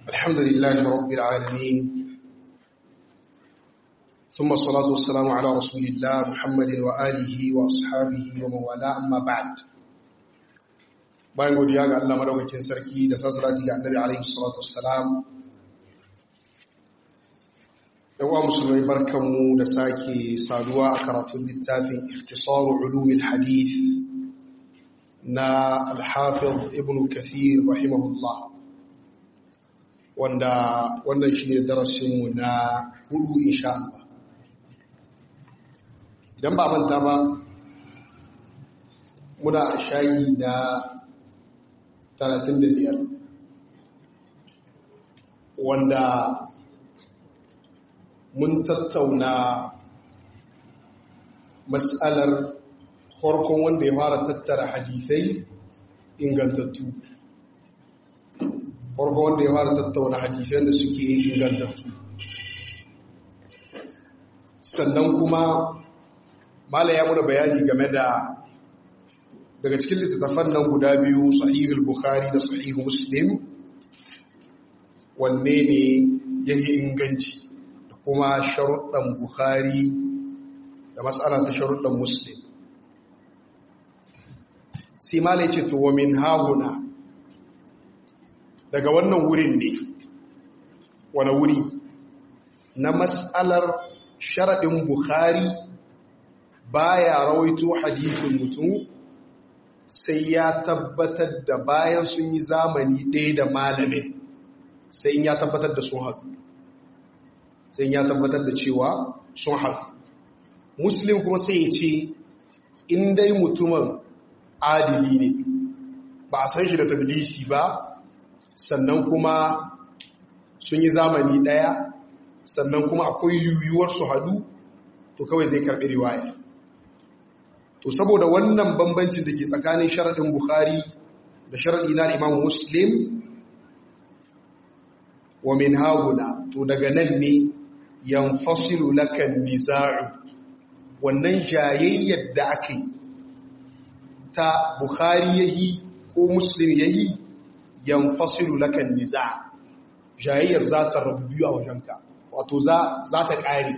الحمد لله رب العالمين ثم الصلاة والسلام على رسول الله محمد وآله وأصحابه ومن والاه أما بعد bayan godiya ga Allah madaukakin sarki da sassalati ga Annabi alaihi salatu wassalam yawa musulmai barkanmu da sake saduwa a karatun littafin ikhtisaru ulumil hadith na al-hafiz ibn kathir rahimahullah wanda wannan shine darasinmu na hudu insha Allah idan ba manta ba muna shayi na 35 wanda mun tattauna matsalar farkon wanda ya fara tattara hadisai ingantattu farkon wanda ya fara tattauna hadisai da suke ingantattu sannan kuma mala ya muna bayani game da daga cikin littattafan nan guda biyu sahihul bukhari da sahihu muslim wanne ne ya yi inganci da kuma sharuɗan bukhari da matsala ta sharuɗan muslim sai mala ce to min hahuna daga wannan wurin ne wani wuri na matsalar sharaɗin bukhari baya rawaito hadisin mutum sai ya tabbatar da bayan sun yi zamani ɗaya da malamin sai ya tabbatar da sun haɗu sai ya tabbatar da cewa sun haɗu muslim kuma sai ya ce in dai mutumin adili ne ba a san shi da tadlisi ba sannan kuma sun yi zamani ɗaya sannan kuma akwai yiwuwar su haɗu to kawai zai karɓi riwayar to saboda wannan bambancin da ke tsakanin sharaɗin bukhari da sharaɗi na imam muslim wa min haguna to daga nan ne yanfasilu lakan niza'u wannan jayayyar da aka yi ta bukhari yayi ko muslim yayi yanfasilu lakan niza' jayayyar za ta rabu biyu a wajenka wato za ta ƙare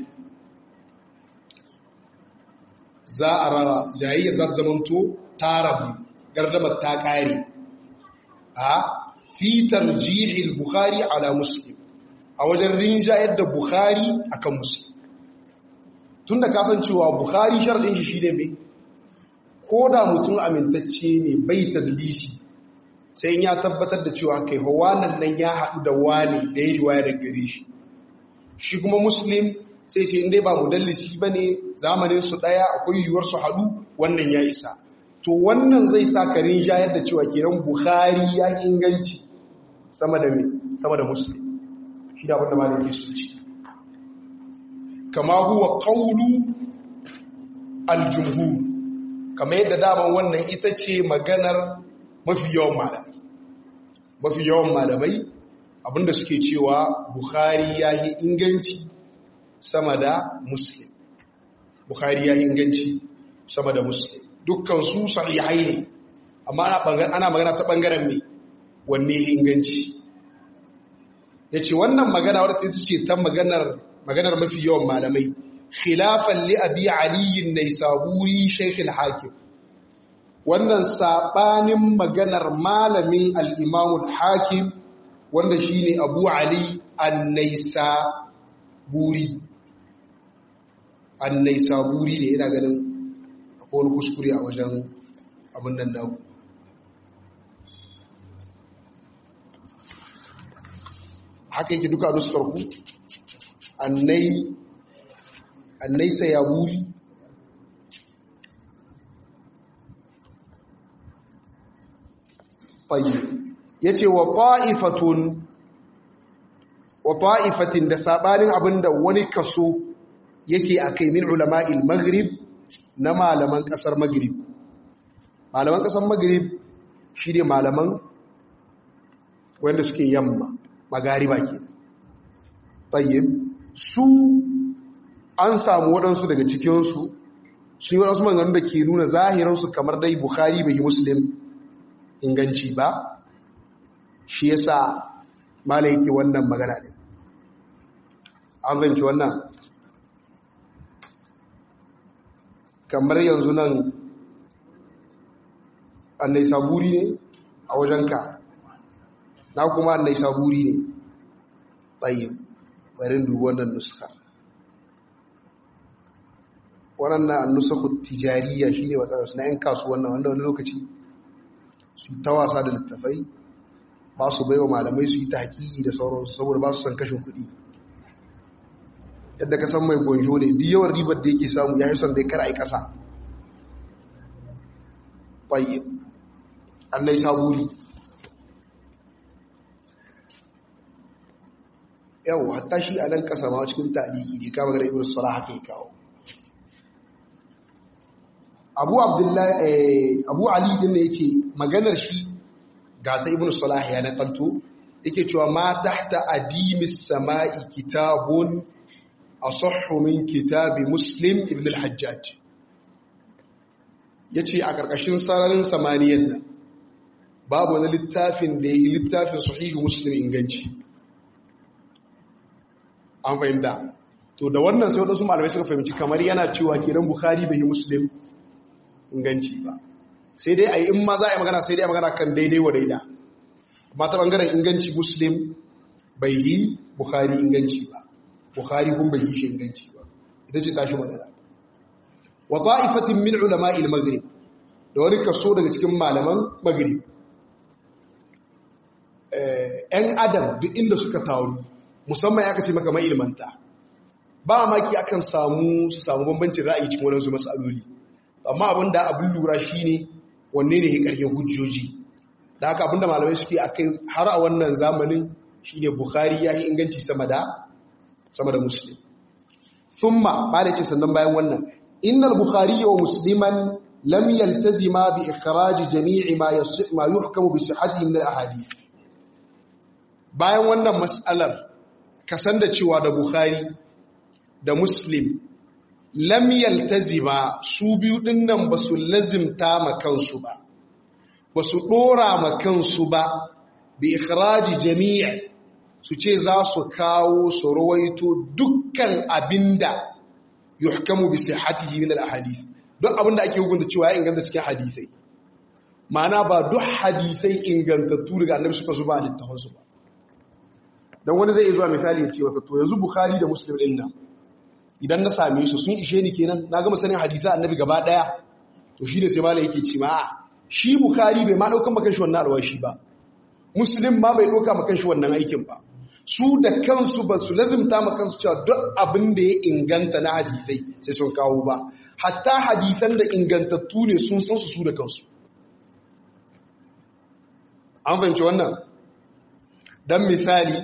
za a raba jayayya za ta zamanto ta rabu gardamar ta ƙare a fitar jihil bukhari ala muslim a wajen rinjayar da bukhari akan muslim tun da kasancewa bukhari sharɗin shi shi ne mai ko da mutum amintacce ne bai tadlisi sai ya tabbatar da cewa kai hawanan nan ya haɗu da wane da ya riwaya da gare shi shi kuma muslim sai ce inda ba mudallisi ba ne zamaninsu ɗaya akwai yiwuwar su haɗu wannan ya isa to wannan zai sa karin shayar da cewa kenan buhari ya inganci sama da sama da muslim shi da abinda malin su ce kama huwa qawlu aljumhur kama yadda daman wannan ita ce maganar mafi yawan malamai mafi yawan malamai abinda suke cewa buhari ya yi inganci sama da muslim bukhari ya yi inganci sama da muslim dukkan su sahihai ne amma ana magana ta bangaren me wanne ya inganci ya ce wannan magana wadda ita ce ta maganar maganar mafi yawan malamai khilafan li abi aliyin naisaburi shaykh hakim wannan sabanin maganar malamin al-imam hakim wanda shine abu ali an-naisaburi annai saburi ne yana ganin akwai wani kuskure a wajen abin nan naku haka yake duka nuskarku annai annai sayaburi fayi ya ce wa ta'ifatun wa ta'ifatin da sabanin abinda wani kaso yake a kai min ulama'il maghrib na malaman kasar maghrib malaman kasar maghrib shi ne malaman wanda suke yamma magariba ke tayyib su an samu waɗansu daga cikinsu sun yi waɗansu maganganu da ke nuna zahiransu kamar dai bukhari bai yi muslim inganci ba shi yasa mala yake wannan magana ne an zanci wannan kamar yanzu nan annai saburi ne a wajenka na kuma annai saburi ne tsayin barin dubu wannan nuska waɗannan annusakun tijariya shi ne matsalarsu na 'yan kasuwan nan wanda wani lokaci su ta wasa da littafai ba su baiwa malamai su yi ta haƙiƙi da sauransu saboda ba su san kashin kuɗi yadda ka san mai gonjo ne duk yawan ribar da yake samu ya yi son dai kar a yi ƙasa tsayin annai saburi yau hatta shi a nan ƙasa ma cikin taliki ne kama gada ibn sala haka yi kawo abu abdullahi abu ali din ne yake maganar shi ga ta ibn salah ya nakalto yake cewa ma tahta adimis sama'i kitabun asahhu min kitabi muslim ibn al-hajjaj yace a karkashin sararin samaniyan nan babu wani littafin da yi littafin sahihu muslim inganci an fahimta to da wannan sai wadansu malamai suka fahimci kamar yana cewa kiran bukhari bai yi muslim inganci ba sai dai a yi in ma za a yi magana sai dai a magana kan daidai wa daida amma ta bangaren inganci muslim bai yi bukhari inganci ba bukhari kun bai yi shi inganci ba ita ce tashi magana wa ta'ifatin min ulama'il maghrib da wani kaso daga cikin malaman maghrib ‘yan adam duk inda suka taru musamman ya kace maka mai ilmanta ba maki akan samu su samu bambancin ra'ayi cikin wadansu matsaloli amma abin da abin lura shi ne wanne ne ya ƙarfin hujjoji da haka abin da malamai suke a kai har a wannan zamanin shi ne bukhari ya yi inganci sama da sama da muslim thumma ba da ce sannan bayan wannan innal bukhari wa musliman lam yaltazima bi ikhraj jami'i ma ma yuhkamu bi sihhatihi min al ahadith bayan wannan mas'alar kasan da cewa da bukhari da muslim lam yaltazima su biyu dinnan ba su lazimta ma kansu ba ba su dora ma kansu ba bi ikhraji jami'i su ce za su kawo su rawaito dukkan abinda yuhkamu bi sihhatihi min al-ahadith duk abinda ake hukunta cewa ya inganta cikin hadisai ma'ana ba duk hadisai ingantattu daga annabi suka zuba a littafansu ba don wani zai zuwa misali ya ce wa to yanzu bukhari da muslim din nan idan na same su sun ishe ni kenan na gama sanin hadisa annabi gaba daya to shi da sai malai yake ce ma shi bukhari bai ma daukan makan shi wannan alwashi ba muslim ma bai dauka makan shi wannan aikin ba su da kansu ba su lazimta ma kansu cewa duk abin da ya inganta na hadisai sai sun kawo ba hatta hadisan da ingantattu ne sun san su su da kansu an fahimci wannan dan misali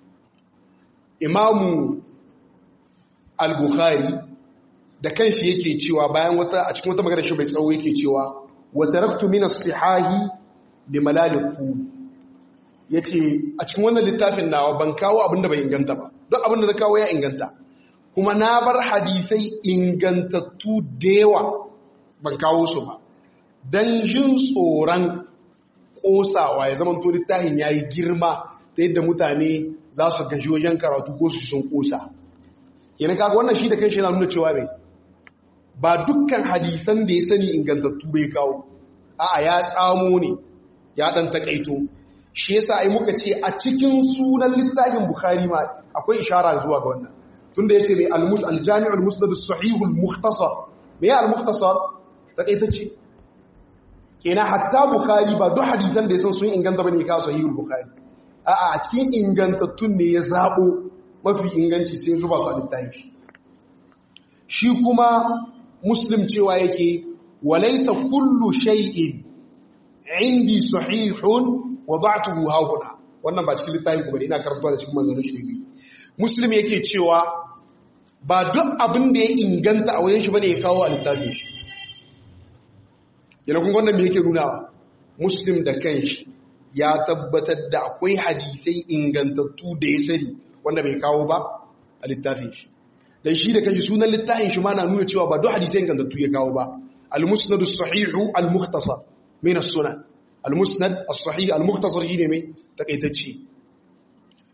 imamu al-bukhari da kanshi yake cewa bayan wata a cikin wata magana shi bai tsawo yake cewa wa taraktu min as-sihahi li malaliku yace a cikin wannan littafin nawa ban kawo abinda bai inganta ba duk abinda na kawo ya inganta kuma na bar hadisai ingantattu dewa ban kawo su ba dan jin tsoron kosawa ya zama to littafin yayi girma ta yadda mutane za su gaji wajen karatu ko su sun kosa kenan kaga wannan shi da kai shi yana nuna cewa ne ba dukkan hadisan da ya sani ingantattu bai kawo a'a ya tsamo ne ya dan takaito shi yasa ai muka ce a cikin sunan littafin bukhari ma akwai ishara zuwa ga wannan tunda yace mai al-mus al-jami' al-musnad as-sahih al-mukhtasar me ya al-mukhtasar takaitacce kenan hatta bukhari ba duk hadisan da ya san sun inganta bane ka sahih al-bukhari a'a a cikin ingantattun ne ya zabo mafi inganci sai zuba su a littafi shi kuma muslim cewa yake walaisa kullu shay'in indi sahihun wada'tuhu hahuna wannan ba cikin littafi kuma ina karantawa da cikin manzanin shi dai muslim yake cewa ba duk abin da ya inganta a wajen shi bane ya kawo a littafin shi yana kun wannan me yake nunawa muslim da kanshi ya tabbatar da akwai hadisai ingantattu da ya sani wanda bai kawo ba a littafin shi dan shi da kashi sunan littafin shi ma na nuna cewa ba duk hadisai ingantattu ya kawo ba al-musnad as-sahih al-mukhtasar min as-sunan al-musnad as-sahih al-mukhtasar shine mai takaitacce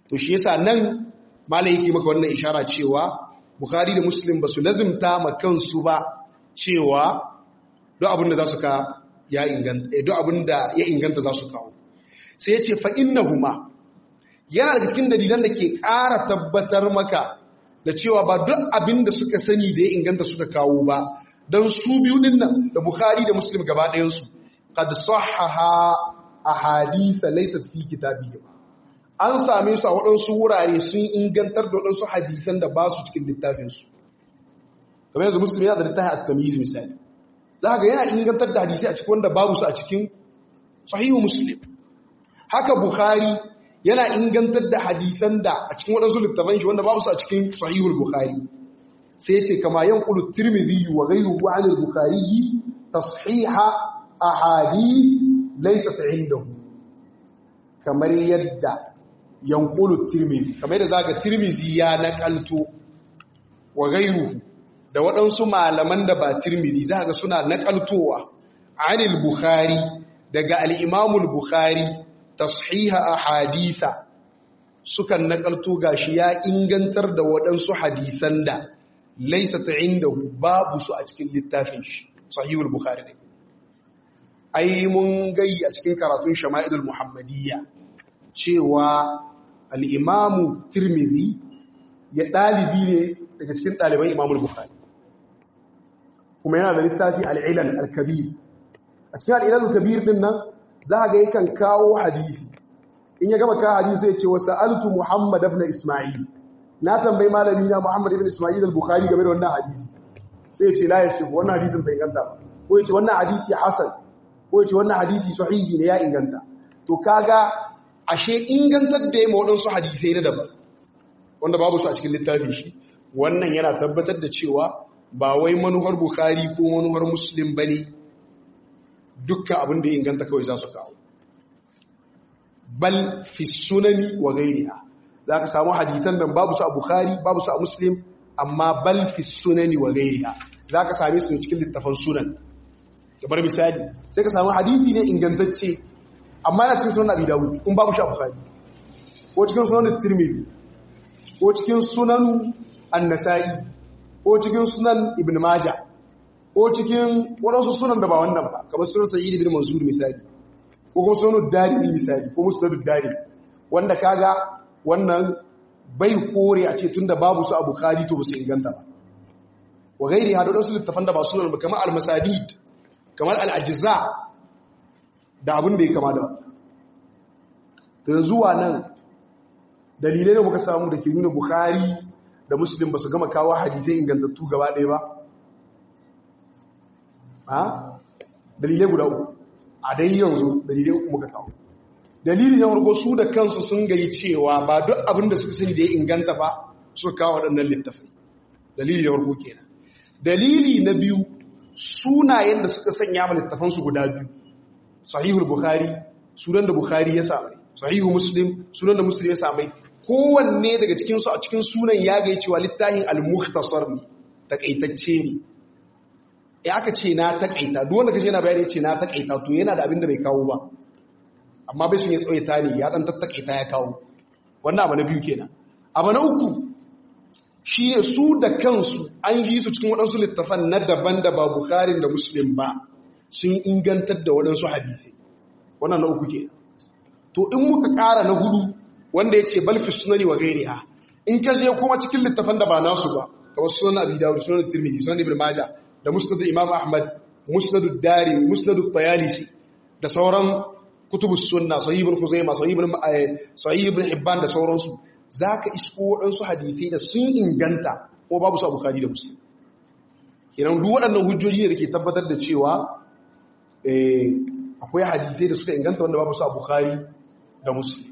to shi yasa nan malai yake maka wannan ishara cewa bukhari da muslim ba su lazimta ma kansu ba cewa duk abin da za su ka ya inganta duk abin da ya inganta za su kawo sai ya ce fa innahuma yana daga cikin dalilan da ke ƙara tabbatar maka da cewa ba duk abin da suka sani da ya inganta suka kawo ba don su biyu din nan da bukhari da muslim gaba ɗayansu qad sahaha ahadisa laysat fi kitabihim an same su a waɗansu wurare sun ingantar da waɗansu hadisan da ba su cikin littafinsu kamar yanzu muslim yana da littafin at-tamyiz misali za ga yana ingantar da hadisai a cikin wanda babu su a cikin sahihu muslim haka bukhari yana ingantar da hadisan da a cikin waɗansu littafan shi wanda babu su a cikin sahihul bukhari sai ya ce kama yanqulu tirmidhi wa ghayruhu 'an al-bukhari tashiha ahadith laysat 'indahu kamar yadda yanqulu tirmidhi kamar yadda zaka tirmidhi ya nakalto wa ghayruhu da waɗansu malaman da ba tirmidhi zaka suna nakaltowa 'an al-bukhari daga al-imam al-bukhari tashiha ahadisa sukan nakalto gashi ya ingantar da waɗansu hadisan da laisa ta inda babu su a cikin littafin shi sahihul bukhari ne ai mun gai a cikin karatun shama'ilul muhammadiyya cewa al-imamu tirmidhi ya dalibi ne daga cikin ɗaliban imamul bukhari kuma yana da littafi al-ilal al-kabir a cikin al-ilal al-kabir din nan za ga yakan kawo hadisi in ya gama kawo hadisi sai ya ce wa sa'altu muhammad ibn isma'il na tambayi malami na Muhammad ibn Isma'il al-Bukhari game da wannan hadisi sai ya ce la yasif wannan hadisin bai inganta ba ko ya ce wannan hadisi hasan ko ya ce wannan hadisi sahihi ne ya inganta to kaga ashe ingantar da ya waɗansu hadisai na daban wanda babu su a cikin littafin shi wannan yana tabbatar da cewa ba wai manuhar Bukhari ko manuhar Muslim bane dukkan abin da ya inganta kawai za su kawo bal fi sunani wa ghairiha za ka samu hadisan nan babu su a Bukhari babu su a Muslim amma bal fi sunani wa gairiha za ka same su cikin littafan sunan kamar misali sai ka samu hadisi ne ingantacce amma yana cikin sunan Abi Dawud in babu shi a Bukhari ko cikin sunan Tirmidhi ko cikin sunan An-Nasa'i ko cikin sunan Ibn Majah ko cikin wadansu sunan da ba wannan ba kamar sunan Sa'id ibn Mansur misali ko kuma sunan Darimi misali ko Musnad Darimi wanda kaga wannan bai kore a ce tunda babu su a bukhari to su inganta ba wa gairi hada wasu littafan da ba su nan kamar al-masadid kamar al-ajza da abin da ya kama da to yanzu wa nan dalilai da muka samu da ke nuna bukhari da muslim ba su gama kawo hadisai ingantattu gaba ɗaya ba ha dalilai guda uku a dai yanzu dalilai uku muka kawo dalili na farko su da kansu sun gayi cewa ba duk abin da suka sani da ya inganta ba suka kawo waɗannan littafai dalili na farko kenan dalili na biyu sunayen da suka sanya ma littafansu guda biyu sahihul bukhari sunan da bukhari ya samai sahihu muslim sunan da muslim ya samai kowanne daga cikin su a cikin sunan ya gayi cewa littafin al-mukhtasar ne takaitacce ne ya aka ce na takaita duk wanda kace yana bayani ya ce na takaita to yana da abin da bai kawo ba amma bai sun yi tsawaita ne ya dan tattakaita ya kawo wannan abu na biyu kenan abu na uku shi ne su da kansu an yi su cikin waɗansu littafan na daban da ba bukharin da muslim ba sun ingantar da waɗansu hadisai wannan na uku kenan to in muka ƙara na hudu wanda ya ce balfi sunani wa gairiha in ka je kuma cikin littafan da ba nasu ba kamar sunan abi dawud sunan tirmidhi sunan ibn majah da musnad imam ahmad musnad ad-dari musnad at-tayalisi da sauran kutubus sunna sahih ibn khuzaimah sahih ibn sahih ibn hibban da sauransu zaka isko wadansu hadisi da sun inganta ko babu su a bukhari da muslim kiran duk waɗannan hujjoji ne da ke tabbatar da cewa eh akwai hadisi da suka inganta wanda babu su a bukhari da muslim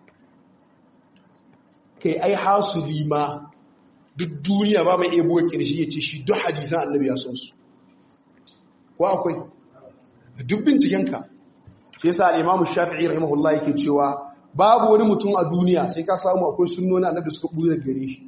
kai ai hasuli ma duk duniya ba mai iya buga kirshi ya ce shi duk hadisan annabi ya san su ko akwai duk bincikenka shi yasa al-Imam Shafi'i rahimahullah yake cewa babu wani mutum a duniya sai ka samu akwai sunnoni annabi suka buɗe gare shi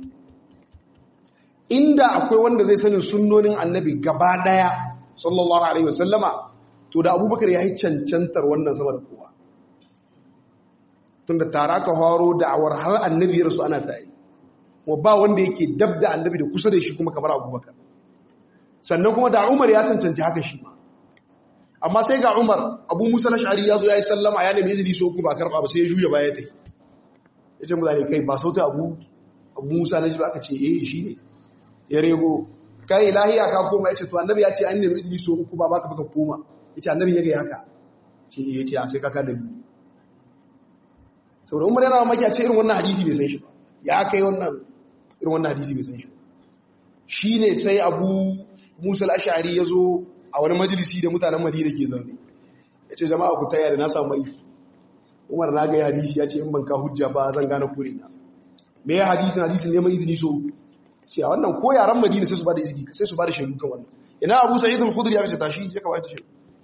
inda akwai wanda zai sanin sunnonin annabi gaba daya sallallahu alaihi wasallama to da Abubakar ya yi cancantar wannan sama da kowa tunda tare aka haro da'awar har annabi ya rasu ana tare wa ba wanda yake dab da annabi da kusa da shi kuma kamar abubakar sannan kuma da umar ya cancanci haka shi ma amma sai ga umar abu musa lashari ya zo ya yi sallama ya nemi izini so uku ba karɓa ba sai ya juya baya ta yi ya ce mutane kai ba sauta abu abu musa na ba aka ce eh shi ne ya rego kai lahiya ka koma ya ce to annabi ya ce an nemi izini so uku ba baka baka koma ya ce annabi ya ga haka ce ya ce a sai kaka da biyu saboda umar yana mamaki a ce irin wannan hadisi bai san shi ba ya kai wannan irin wannan hadisi bai san shi shi ne sai abu musa al'ashari ya zo a wani majalisi da mutanen madina ke zaune ya ce jama'a ku taya da na samu mai umar na gaya hadisi ya ce in ban ka hujja ba zan gane kure na me ya hadisin hadisin neman izini so ce a wannan ko yaran madina sai su ba da izini sai su ba da shaidu kan wannan ina abu sa'id al-khudri ya kace tashi ya kawai ta shaidu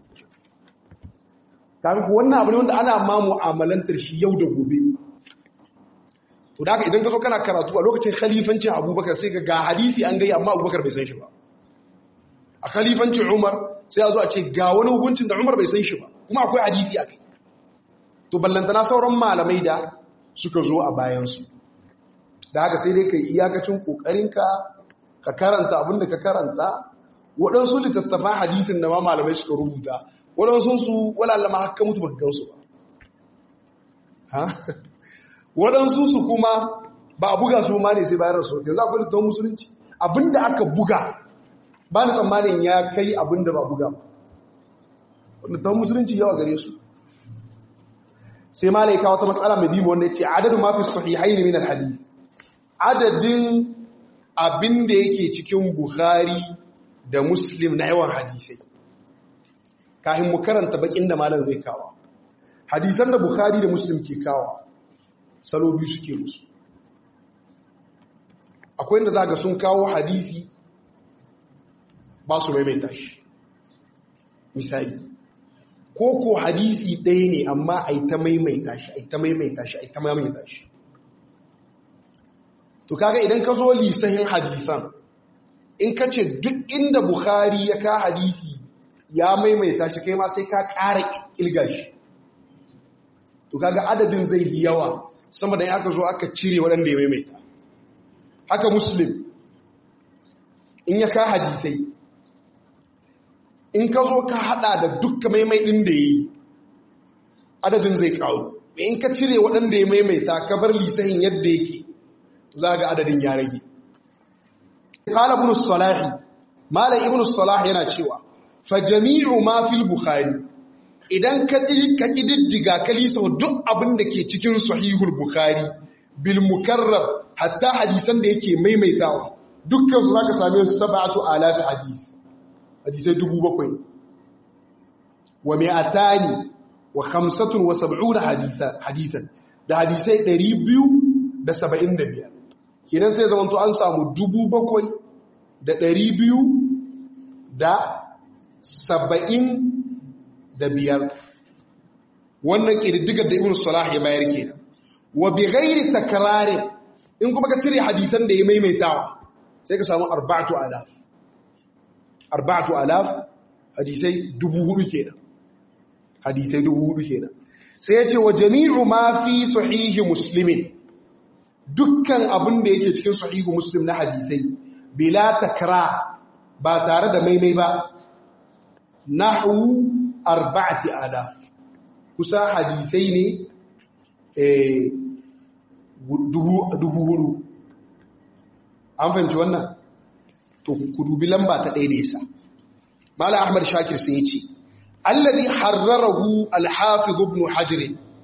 kafin ku wannan abu ne wanda ana ma mu'amalantar shi yau da gobe to da haka idan ka zo kana karatu a lokacin khalifancin abubakar sai ga hadisi an gaya amma abubakar bai san shi ba a khalifancin umar sai a zo a ce ga wani hukuncin da umar bai san shi ba kuma akwai hadisi a kai to ballantana sauran malamai da suka zo a bayansu da haka sai dai ka yi iyakacin ƙoƙarinka ka karanta abin da ka karanta waɗansu littattafan hadisin da ma malamai suka rubuta waɗansu su walalama haka mutu ba gansu ba waɗansu su kuma ba a buga su ma ne sai bayar rasu yanzu akwai littattafan musulunci abinda aka buga ba ni tsammanin ya kai abinda ba buga ba littattafan musulunci yawa gare su sai malaika wata matsala mai bimu wanda ya ce adadin mafi sahihaini min alhadith adadin abin da yake cikin bukhari da muslim na yawan hadisai kafin mu karanta bakin da malam zai kawo hadisan da bukhari da muslim ke kawo salo biyu suke musu akwai inda zaga sun kawo hadisi ba su maimaita shi misali ko ko hadisi ɗaya ne amma a yi ta maimaita shi a yi ta maimaita shi a yi ta maimaita shi to kaga idan ka zo lisahin hadisan in ka ce duk inda bukhari ya ka hadisi ya maimaita shi kai ma sai ka ƙara ƙilga shi to kaga adadin zai yi yawa sama da ya aka zo aka cire waɗanda ya maimaita haka muslim in ya ka hadisai in ka zo ka hada da dukkan maimai ɗin da ya yi adadin zai kawo in ka cire waɗanda ya maimaita ka bar lisahin yadda yake za ga adadin ya rage kala ibn salahi malam ibn salah yana cewa fa jami'u ma fil bukhari idan ka ka kididdiga ka lisa duk abin da ke cikin sahihul bukhari bil mukarrab hatta hadisan da yake maimaitawa dukkan su zaka same su sab'atu alaf hadis hadisai dubu bakwai wa mi'atani wa khamsatun wa sab'una hadisan da hadisai ɗari biyu da saba'in da biyar kenan sai zamanto an samu dubu bakwai da ɗari biyu da saba'in da biyar wannan ƙididdigar da ibn salah ya bayar kenan wa bi ghairi takrarin in kuma ka cire hadisan da ya maimaitawa sai ka samu arba'atu alaf arba'atu alaf hadisai dubu hudu kenan hadisai dubu hudu kenan sai ya ce wa jami'u ma fi sahihi muslimin dukkan abin da yake cikin sahihu muslim na hadisai bila takra ba tare da maimai ba nahu arba'ati alaf kusa hadisai ne dubu hudu an fahimci wannan to ku dubi lamba ta ɗaya da yasa mala ahmad shakir sai ya ce allazi harrarahu al-hafiz ibn hajar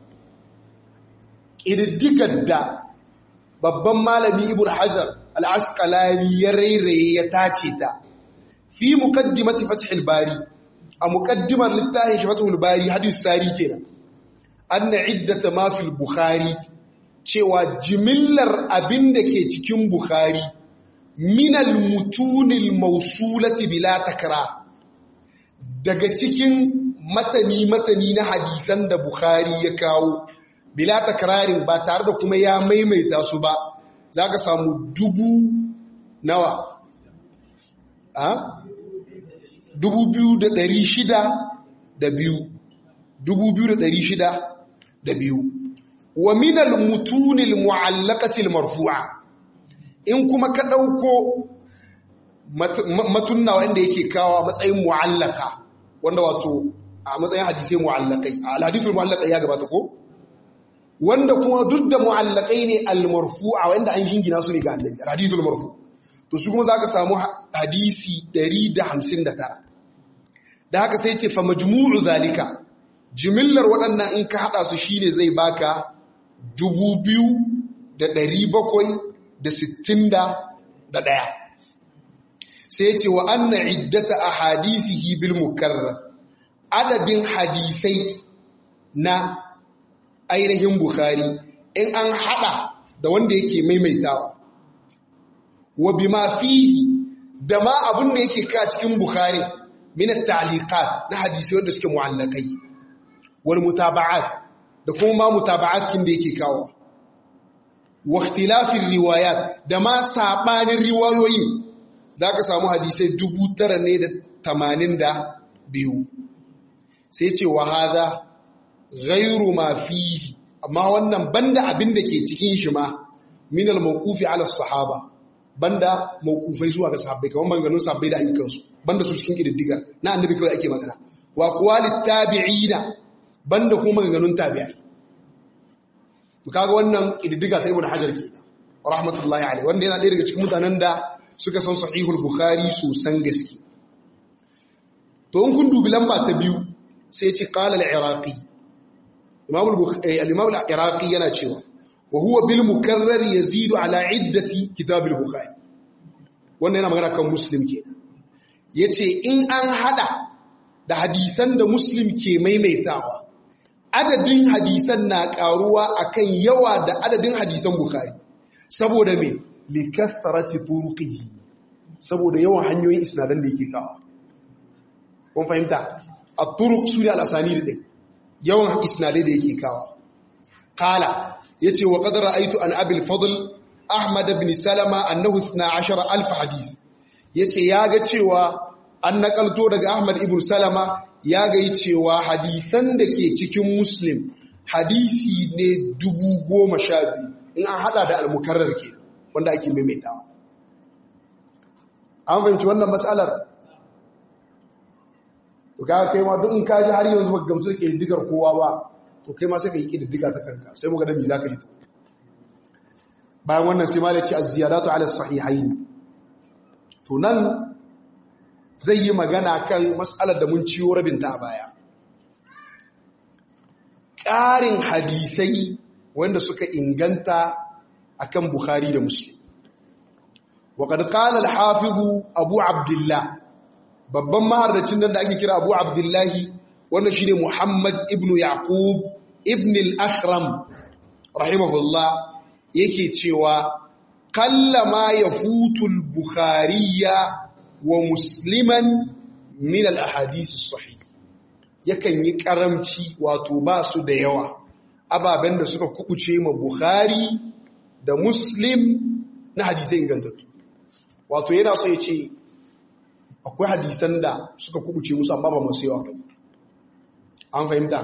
ƙididdigar da babban malami ibn hajar al-asqalani ya rairaye ya tace ta fi muqaddimati fathul bari a muqaddimar littafin shi fathul bari hadis sari kenan anna iddata ma fil bukhari cewa jimillar abin da ke cikin bukhari minal mutunil mausulati bila takra daga cikin matani-matani na hadisan da Bukhari ya kawo bila takrarin ba tare da kuma ya maimaita su ba za ka samu dubu nawa a dubu biyu da ɗari shida da biyu dubu biyu da ɗari shida da biyu wa min al-mutun al-mu'allaqati al-marfu'a in kuma ka dauko matunna wanda yake kawo matsayin mu'allaka wanda wato a matsayin hadisai mu'allakai al-hadithul mu'allaqai ya gabata ko wanda kuma duk da mu'allakai ne al-marfu'a wanda an jingina su ne ga annabi hadithul marfu to su kuma zaka samu hadisi 159 da haka sai ce fa majmu'u zalika jimillar waɗannan in ka hada su shine zai baka 2761 sai ce wa anna iddata ahadithihi bil mukarrar adadin hadisai na ainihin Bukhari in an hada da wanda yake maimaitawa wa bima fihi da ma abun da yake ka cikin Bukhari min at-ta'liqat na hadisi wanda suke mu'allakai wal mutaba'at da kuma ma mutaba'at kin da yake kawo wa ikhtilafir riwayat da ma sabanin riwayoyi zaka samu hadisai 982 sai ce wa hadha ghairu ma fihi amma wannan banda abin da ke cikin shi ma min al-mawqufi ala sahaba banda mawqufai zuwa ga sahabbai kamar maganganun sahabbai da ayyukan su banda su cikin kididdigar na annabi kawai ake magana wa qawalit tabi'ina banda kuma maganganun tabi'ai kaga wannan kididdiga ta ibnu hajar ke rahmatullahi alaihi wanda yana ɗaya daga cikin mutanen da suka san sahihul bukhari sosan gaske to in kun dubi lamba ta biyu sai ya ce qala al-iraqi al-imam al-iraqi yana cewa wa huwa bil mukarrar yazidu ala iddati kitab al-bukhari wannan yana magana kan muslim ke yace in an hada da hadisan da muslim ke maimaitawa adadin hadisan na karuwa akan yawa da adadin hadisan bukhari saboda me likathrati turuqihi saboda yawan hanyoyin isnadan da yake kawo kun fahimta at-turuq sune al-asanid din yawan isnadai da yake kawo qala yace wa qad ra'aytu an abil fadl ahmad ibn salama annahu 12000 hadith yace yaga cewa an nakalto daga ahmad ibn salama yaga yi cewa hadisan da ke cikin muslim hadisi ne 10000 in an hada da al-mukarrar ke wanda ake maimaitawa an fahimci wannan matsalar to kaga kai ma duk in ka ji har yanzu baka gamsu da kididdigar kowa ba to kai ma sai ka yi kididdiga ta kanka sai mu ga da me zaka yi bayan wannan sai ma da ce az-ziyadatu ala sahihayn to nan zai yi magana kan mas'alar da mun ciyo rabin ta a baya ƙarin hadisai wanda suka inganta akan Bukhari da Muslim وقد قال الحافظ أبو عبد الله babban maharracin nan da ake kira Abu Abdullahi wanda shine Muhammad ibn Yaqub ibn al-Akhram rahimahullah yake cewa kallama yafutu al-Bukhariya wa Musliman min al-ahadith as-sahih yakan yi karamci wato ba su da yawa ababen da suka kubuce ma Bukhari da Muslim na hadisai ingantattu wato yana so ya ce akwai hadisan da suka kubuce musu amma ba masu yawa ba an fahimta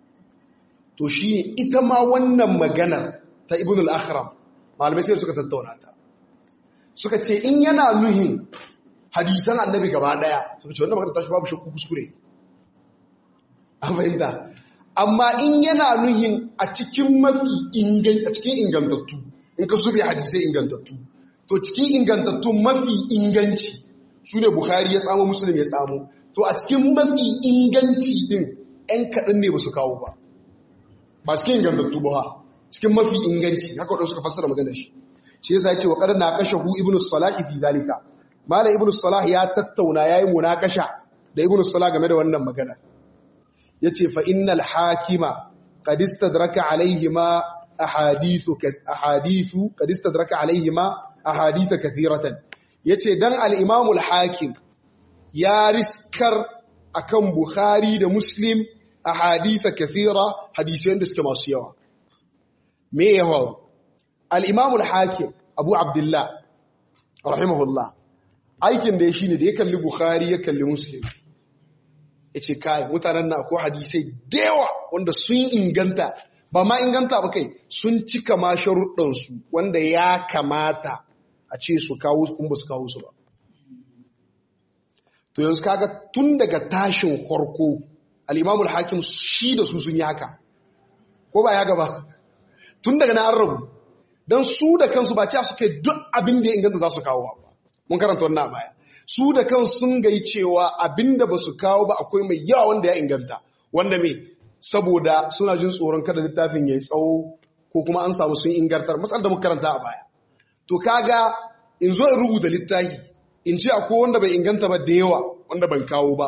to shi ita ma wannan maganar ta ibn al-akhram malamai sai suka tattauna ta suka ce in yana nuhin hadisan annabi gaba daya suka ce wannan magana ta shi babu shakku kuskure an fahimta amma in yana nuhin a cikin mafi a cikin ingantattu in ka sube hadisai ingantattu to cikin ingantattu mafi inganci su ne Bukhari ya samu Muslim ya samu to a cikin mafi inganci din ‘yan kaɗan ne ba su kawo ba ba cikin ingantattu ba cikin mafi inganci haka wadda suka fassara maganar shi shi yasa ya ce wa ƙarar na kashe hu ibn salah fi zalika mala ibn salah ya tattauna ya yi munakasha da ibn salah game da wannan magana ya ce fa innal hakima qad istadraka alaihima ahadithu ahadithu qad istadraka alaihima ahaditha kathiratan yace dan al-Imam al-Hakim ya riskar akan Bukhari da Muslim ahaditha kathira hadisan da suke masu yawa me yawa al-Imam al-Hakim Abu Abdullah rahimahullah aikin da ya shine da ya kalli Bukhari ya kalli Muslim yace kai mutanen na akwai hadisai da yawa wanda sun inganta ba ma inganta ba kai sun cika ma sharuɗansu wanda ya kamata a ce su kawo kun ba su kawo su ba to yanzu kaga tun daga tashin farko al'imamul hakim shi da su sun yi haka ko ba ya gaba tun daga na an rabu don su da kansu ba cewa suke duk abin da ya inganta za su kawo ba mun karanta wannan baya su da kansu sun gai cewa abin da ba su kawo ba akwai mai yawa wanda ya inganta wanda me saboda suna jin tsoron kada littafin ya yi tsawo ko kuma an samu sun ingantar matsal da muka karanta a baya to kaga in zo in rubuta littafi in ce akwai wanda bai inganta ba da yawa wanda ban kawo ba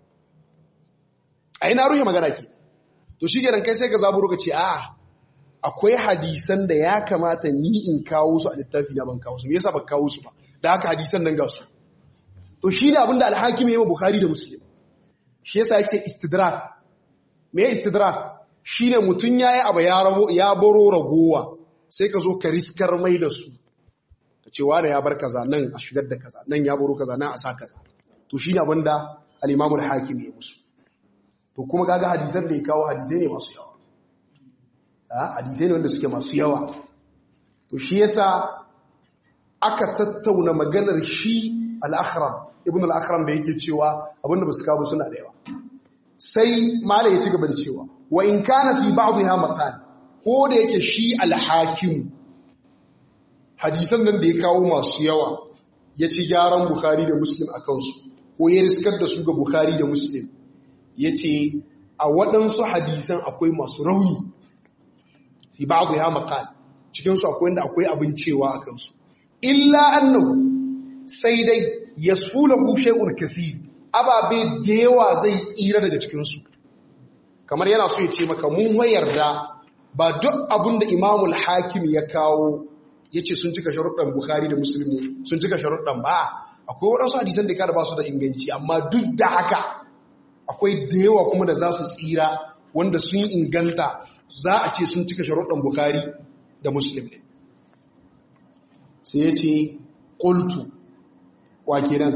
a na ruhe magana ke to shi kenan kai sai ka zaburo ka ce a akwai hadisan da ya kamata ni in kawo su a littafi na ban kawo su me yasa ban kawo su ba da haka hadisan nan ga su to shi ne abinda alhakim ya yi bukhari da muslim shi yasa yake istidrak me istidrak shine mutun yayi abu ya rabo ya baro ragowa sai ka zo ka riskar mai da su ka ce wani ya bar kaza nan a shigar da kaza nan ya baro kaza nan a sa kaza to shine abinda al-imam al-hakim ya musu to kuma kaga hadisan da ya kawo hadisai ne masu yawa hadisai ne wanda suke masu yawa to shi yasa aka tattauna maganar shi al-akhram ibn al-akhram da yake cewa abinda basu kawo suna da yawa sai mala ya ci gaba da cewa wa in kana fi ba'dha maqal ko da yake shi al-hakim hadisan nan da ya kawo masu yawa ya ci gyaran bukhari da muslim akan su ko ya riskar da su ga bukhari da muslim yace a waɗansu hadisan akwai masu rauni fi ba'dha maqal cikin su akwai wanda akwai abin cewa akan su illa annahu sai dai yasfulahu shay'un kaseer ababe da yawa zai tsira daga cikin su kamar yana so ya ce maka mun wayarda ba duk abin da Imamul Hakim ya kawo yace sun cika sharuɗan Bukhari da Muslim sun cika sharuɗan ba akwai waɗansu hadisan da ka da ba su da inganci amma duk da haka akwai da yawa kuma da za su tsira wanda sun inganta za a ce sun cika sharuɗan Bukhari da Muslim ne sai ya ce ƙultu wa kenan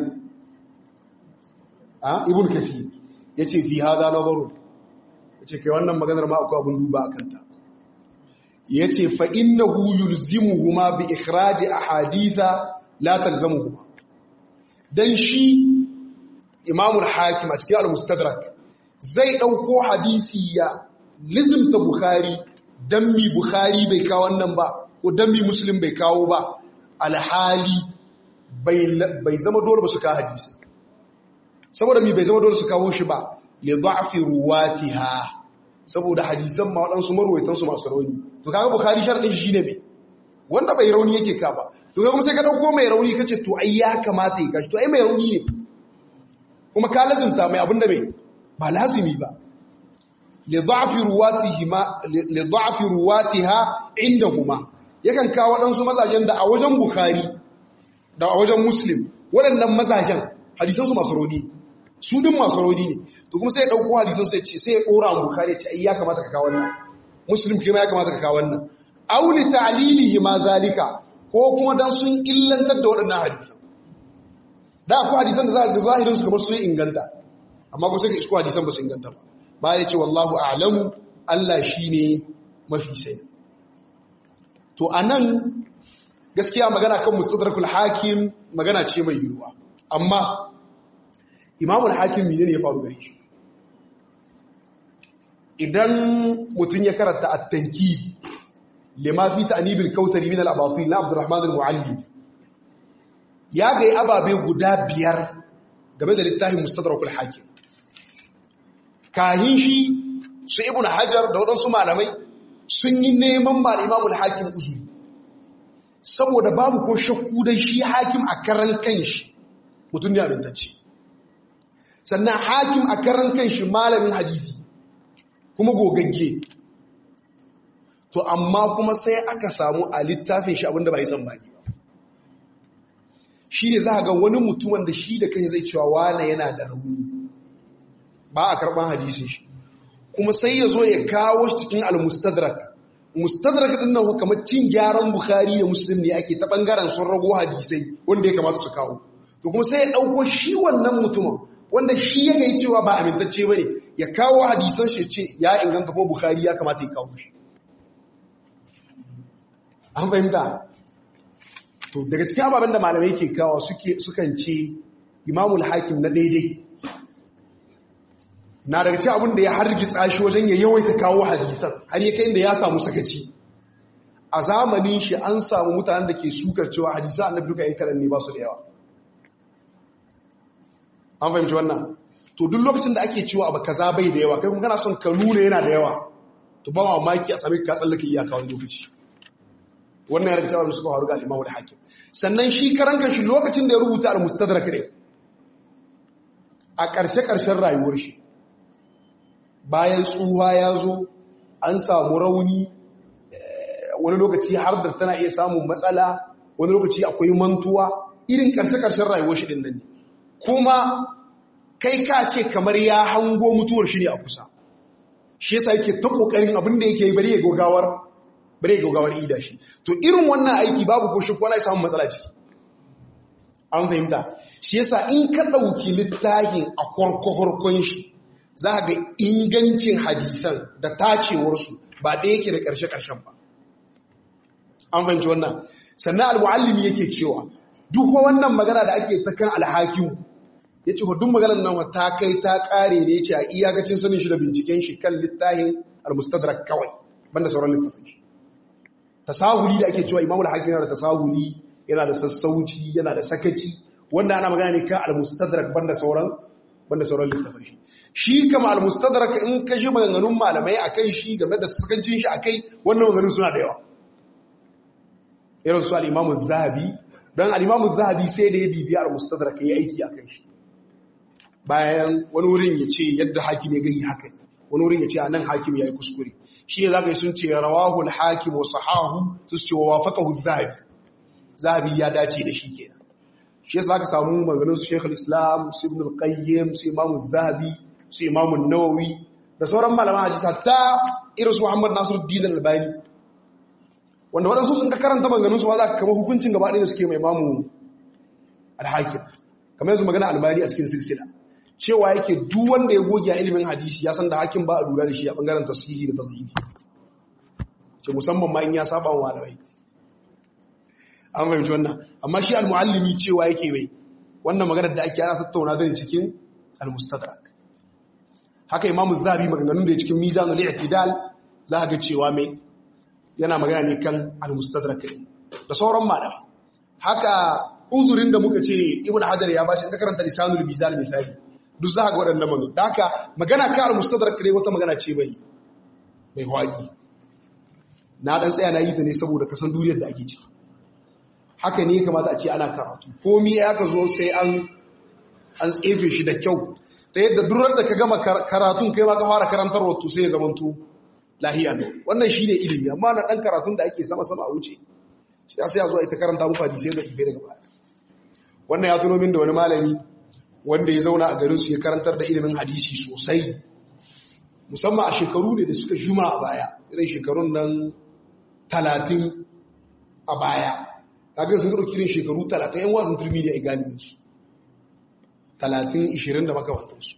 a ibn kafi ya ce fi hada nazaru ya ce kai wannan maganar ma akwai abin duba a kanta ya ce fa'innahu yulzimuhuma bi ikhraji a haditha la talzamuhuma don shi imamul hakim a cikin al-mustadrak zai ɗauko hadisi ya lizimta bukhari don mi bukhari bai kawo wannan ba ko don mi muslim bai kawo ba alhali bai zama dole ba su kawo hadisi saboda mi bai zama dole su kawo shi ba li da'fi ruwatiha saboda hadisan ma waɗansu marwaitan su masu rauni to kaga bukhari sharadin shi shine me wanda bai rauni yake ka ba to kaga kuma sai ka dauko mai rauni kace to ai ya kamata ya kashi to ai mai rauni ne kuma ka lazimta mai abinda mai ba lazimi ba li da'fi ruwatihima li da'fi ruwatiha indahuma yakan kawo waɗansu mazajen da a wajen bukhari da a wajen muslim waɗannan mazajen hadisansu masu rauni su din masu rauni ne to kuma sai ya ɗauko hadisan sai ce sai ya ɗora a bukari ce ai ya kamata ka kawo wannan muslim kuma ya kamata ka kawo wannan auli ta'lilihi ma zalika ko kuma dan sun illantar da waɗannan hadisan da akwai hadisan da za ga zahirin su kamar sun inganta amma ko sai ka isko hadisan ba su inganta ba ba ya ce wallahu a'lamu Allah shine mafi sani to anan gaskiya magana kan mustadrakul hakim magana ce mai yiwuwa amma imamul hakim ne ne ya faru gare shi idan mutum ya karanta at-tanki lima fi ta'nibil kautsari min al-abatil na Abdurrahman al-Muallim ya ga ababe guda biyar game da littafin mustadrakul hakim kahin shi su ibnu hajar da wadansu malamai sun yi neman mal imamul hakim uzuri saboda babu ko shakku dai shi hakim a karan kanshi mutum ne abintacce sannan hakim a karan kanshi malamin hadisi kuma gogagge to amma kuma sai aka samu a littafin shi abinda ba yi san baki ba shi ne za ga wani mutum wanda shi da kai zai cewa wane yana da rauni ba a karɓar hadisin shi kuma sai ya zo ya kawo shi cikin al-mustadrak mustadrak din nan kamar cin gyaran bukhari da muslim ne ake ta bangaren sun rago hadisai wanda ya kamata su kawo to kuma sai ya dauko shi wannan mutumin wanda shi ya gai cewa ba amintacce bane ya kawo hadisan shi ce ya inganta kuma bukhari ya kamata ya kawo shi an fahimta to daga cikin ababen da malamai ke kawo sukan ce imamul hakim na daidai na daga cikin abin da ya hargitsa shi wajen ya yawaita kawo hadisan har ya kai inda ya samu sakaci a zamanin shi an samu mutanen da ke sukar cewa hadisan annabi duka yan karan ne ba su da yawa an fahimci wannan to duk lokacin da ake cewa abu kaza bai da yawa kai kuma kana son ka nuna yana da yawa to ba mamaki a sami ka tsallake iyaka wani lokaci wannan yana cewa suka faru ga al-Imam al-Hakim sannan shi karan shi lokacin da ya rubuta al-Mustadrak ne a ƙarshe ƙarshen rayuwar shi bayan tsuha ya zo an samu rauni wani lokaci har da tana iya samun matsala wani lokaci akwai mantuwa irin ƙarshe ƙarshen rayuwar shi din nan ne kuma kai ka ce kamar ya hango mutuwar shi ne a kusa shi yasa yake ta kokarin abin da yake bari ya gogawar bari ya gogawar ida shi to irin wannan aiki babu ko shi ko na samu matsala ciki an fahimta shi yasa in ka dauki littafin a korkohorkon shi za ga ingancin hadisan da tacewar su ba da yake da karshe karshen ba an fahimci wannan sannan al-muallimi yake cewa duk wannan magana da ake ta kan al-hakim ya ce hudun maganar nan ta kai ta kare ne ce a iyakacin sanin shi da binciken shi kan littafin al-mustadrak kawai banda sauran littafin shi tasahuli da ake cewa imamul hakim yana da tasahuli yana da sassauci yana da sakaci wanda ana magana ne kan al-mustadrak banda sauran banda sauran littafin shi shi kama al-mustadrak in ka ji maganganun malamai akan shi game da sakancin shi akai wannan maganganun suna da yawa irin su al-imamu zahabi dan al-imamu zahabi sai da ya bibiya al-mustadrak ya aiki akan shi bayan wani wurin ya ce yadda hakim ya gani haka wani wurin ya ce a nan hakim ya yi kuskure shi ne za ka yi sun ce rawahul hakim wa sahahu su ce wa wafatahu zahabi zahabi ya dace da shi ke shi yasa ka samu maganin su shekul islam su ibn al-qayyim su imamu zahabi su imamu nawawi da sauran malaman hadisi hatta irin su muhammad nasiruddin al-albani wanda waɗansu sun ka karanta maganin su ma za ka kama hukuncin gaba ɗaya da suke mai imamu al-hakim kamar yanzu magana albani a cikin silsila cewa yake duk wanda ya goge a ilimin hadisi ya san da hakim ba a lura da shi a bangaren tasiri da tadhibi ce musamman ma in ya saba wa malamai an fahimci wannan amma shi al-muallimi cewa yake mai wannan maganar da ake ana tattauna da cikin al-mustadrak haka imamu zabi maganganun da cikin mizanul i'tidal za ga cewa mai yana magana ne kan al-mustadrak da sauran malamai haka uzurin da muka ce ibn hajar ya bashi in ka karanta lisanul mizan misali duk za ka ga waɗannan magana da haka magana ka al-mustadrak ne wata magana ce mai mai hwaki na dan tsaya na yi ta ne saboda kasan duniyar da ake ciki haka ne kamata a ce ana karatu komi ya ka zo sai an an tsefe shi da kyau ta yadda durar da ka gama karatun kai ma ka fara karantar wato sai ya zamanto lahiya ne wannan shine ilimi amma na dan karatun da ake sama sama a wuce shi sai ya zo ita karanta muku hadisi da ibe daga baya wannan ya tuno min da wani malami wanda ya zauna a garin su ya karantar da ilimin hadisi sosai musamman a shekaru ne da suka juma a baya irin shekarun nan talatin a baya kaga sun ɗauki irin shekaru talatin yan wasan turmi ne a galibinsu talatin ishirin da makamantarsu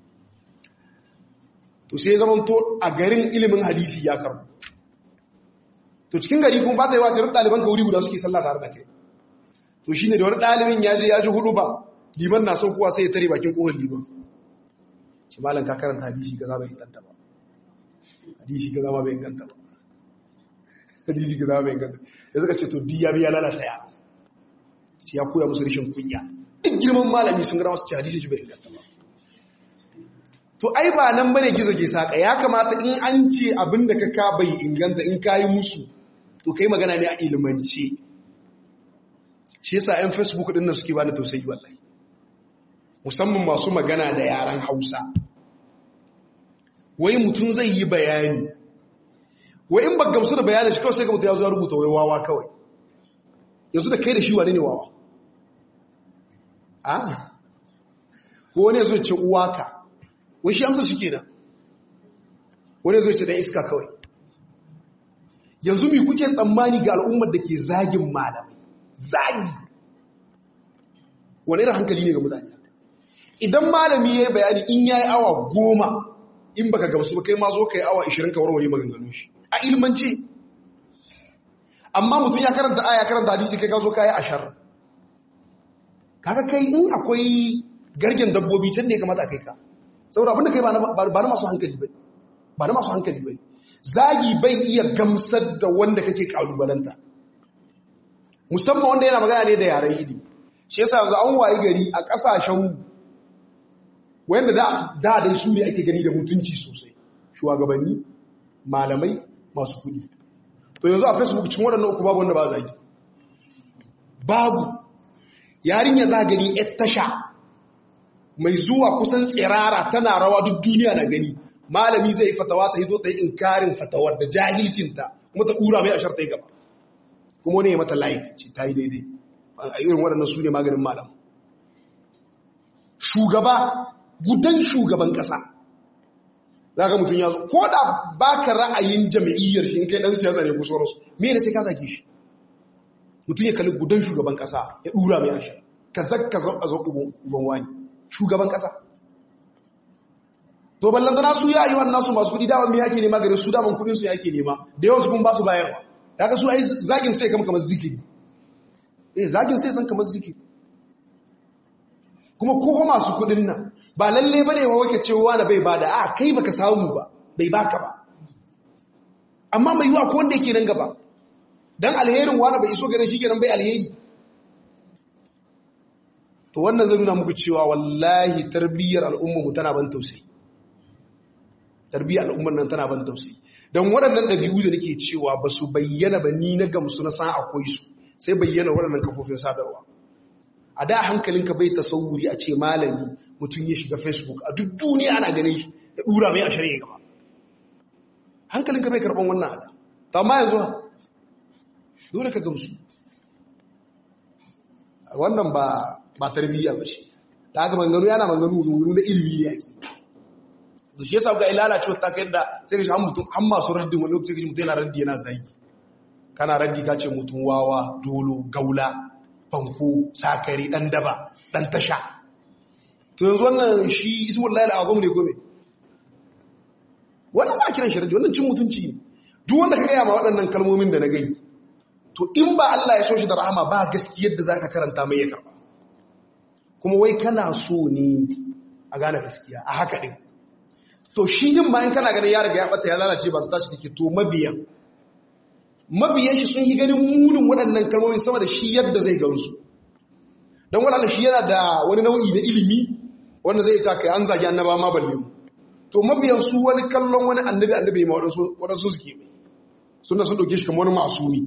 to sai zaman to a garin ilimin hadisi ya karbu to cikin gari kuma ba ta yi wace ruk ɗaliban ka wuri guda suke sallah tare da kai to shi ne da wani ɗalibin ya je ya ji hudu ba liman na son kuwa sai ya tare bakin kohon liman shi malam ka karanta hadisi ga za bai inganta ba hadisi ga za bai inganta ba hadisi ga za bai inganta ya suka ce to diya biya lalata ya shi ya koya musu rashin kunya duk girman malami sun gara masu ce hadisi shi bai inganta ba to ai ba nan bane gizo ke saka ya kamata in an ce abin da ka ka bai inganta in ka yi musu to kai magana ne a ilimance shi yasa yan facebook din nan suke bani tausayi wallahi musamman masu magana da yaran hausa wai mutum zai yi bayani wai in ba gamsu da bayanin shi kawai sai ga mutum ya zo ya rubuta wai wawa kawai yanzu da kai da shi wane ne wawa a ko wani ya zo ce uwaka wai shi amsa shi kenan wani ya zo ce dan iska kawai yanzu mi kuke tsammani ga al'ummar da ke zagin malamai zagi wani irin hankali ne ga mutane idan malami ya yi bayani in ya yi awa goma in baka gamsu ba kai ma zo ka yi awa 20 ka warware maganganun shi a ilmance amma mutum ya karanta aya karanta hadisi kai ka zo kai ashar kaga kai in akwai gargen dabbobi can ne ya kamata kai ka saboda abinda kai ba na masu hankali bai ba na masu hankali bai zagi bai iya gamsar da wanda kake kalubalanta musamman wanda yana magana ne da yaren ilimi shi yasa yanzu an wayi gari a kasashen wanda da da dai su ne ake gani da mutunci sosai shugabanni malamai masu kudi to yanzu a facebook cikin waɗannan uku babu wanda ba zagi babu yarinya za gani yar tasha mai zuwa kusan tsirara tana rawa duk duniya na gani malami zai fatawa ta hito ta yi inkarin fatawar da jahilcinta kuma ta ƙura mai ashar ta yi gaba kuma wani ya mata layi ce ta yi daidai a irin waɗannan su ne maganin malam shugaba gudan shugaban ƙasa za ka mutum ya zo ko da ba ka ra'ayin jami'iyyar shi in kai ɗan siyasa ne kusa rasu me da sai ka zage shi mutum ya kalli gudan shugaban ƙasa ya ɗura mai ashar ka zakka a zo uban wani shugaban ƙasa to ballantana su ya yi wannan su masu kudi daman me yake nema gare su daman kudin su yake nema da yawan su kun ba su bayarwa kaga su ai zagin sai kama kamar zikiri eh zagin sai san kamar zikiri kuma ko masu kudin nan ba lalle bane wa wake cewa da bai bada a kai baka samu ba bai baka ba amma mai yiwa ko wanda yake nan gaba dan alherin wani bai iso gare shi kenan bai alheri to wannan zai nuna muku cewa wallahi tarbiyyar al'umma mu tana ban tausayi tarbiyyar al'ummar nan tana ban tausayi don waɗannan ɗabi'u da nake cewa ba su bayyana ba ni na gamsu na san akwai su sai bayyana waɗannan kafofin sadarwa a da hankalinka bai tasawuri a ce malami mutum ya shiga facebook a duk duniya ana ganin shi ya ɗura mai a shari'a gaba hankalinka bai karɓan wannan ada ta ma yanzu dole ka gamsu wannan ba ba tarbiyya ba ce da haka manganu yana manganu na ilimi ne ake da shi yasa ga ilala cewa ta kai da sai ka mutum an masu raddin wani lokaci kaji mutum yana raddi yana zagi kana raddi ka ce mutum wawa dolo gaula fanko sakari dan daba dan tasha to yanzu wannan shi ismul lail azam ne gobe wannan ba kiran shi raddi wannan cin mutunci ne duk wanda ka gaya ma waɗannan kalmomin da na gai to in ba Allah ya so shi da rahama ba gaskiyar da zaka karanta mai ya karba kuma wai kana so ne a gane gaskiya a haka din to shi din ma in kana ganin ya riga ya bata ya lalace ba ta shi kake to mabiyan mabiyan shi sun yi ganin munin waɗannan kalmomin sama da shi yadda zai gansu don waɗanda shi yana da wani nau'i na ilimi wanda zai ta kai an zagi annaba ma balle mu to mabiyan su wani kallon wani annabi annabi ma waɗansu suke mai suna sun ɗauke shi kamar wani masumi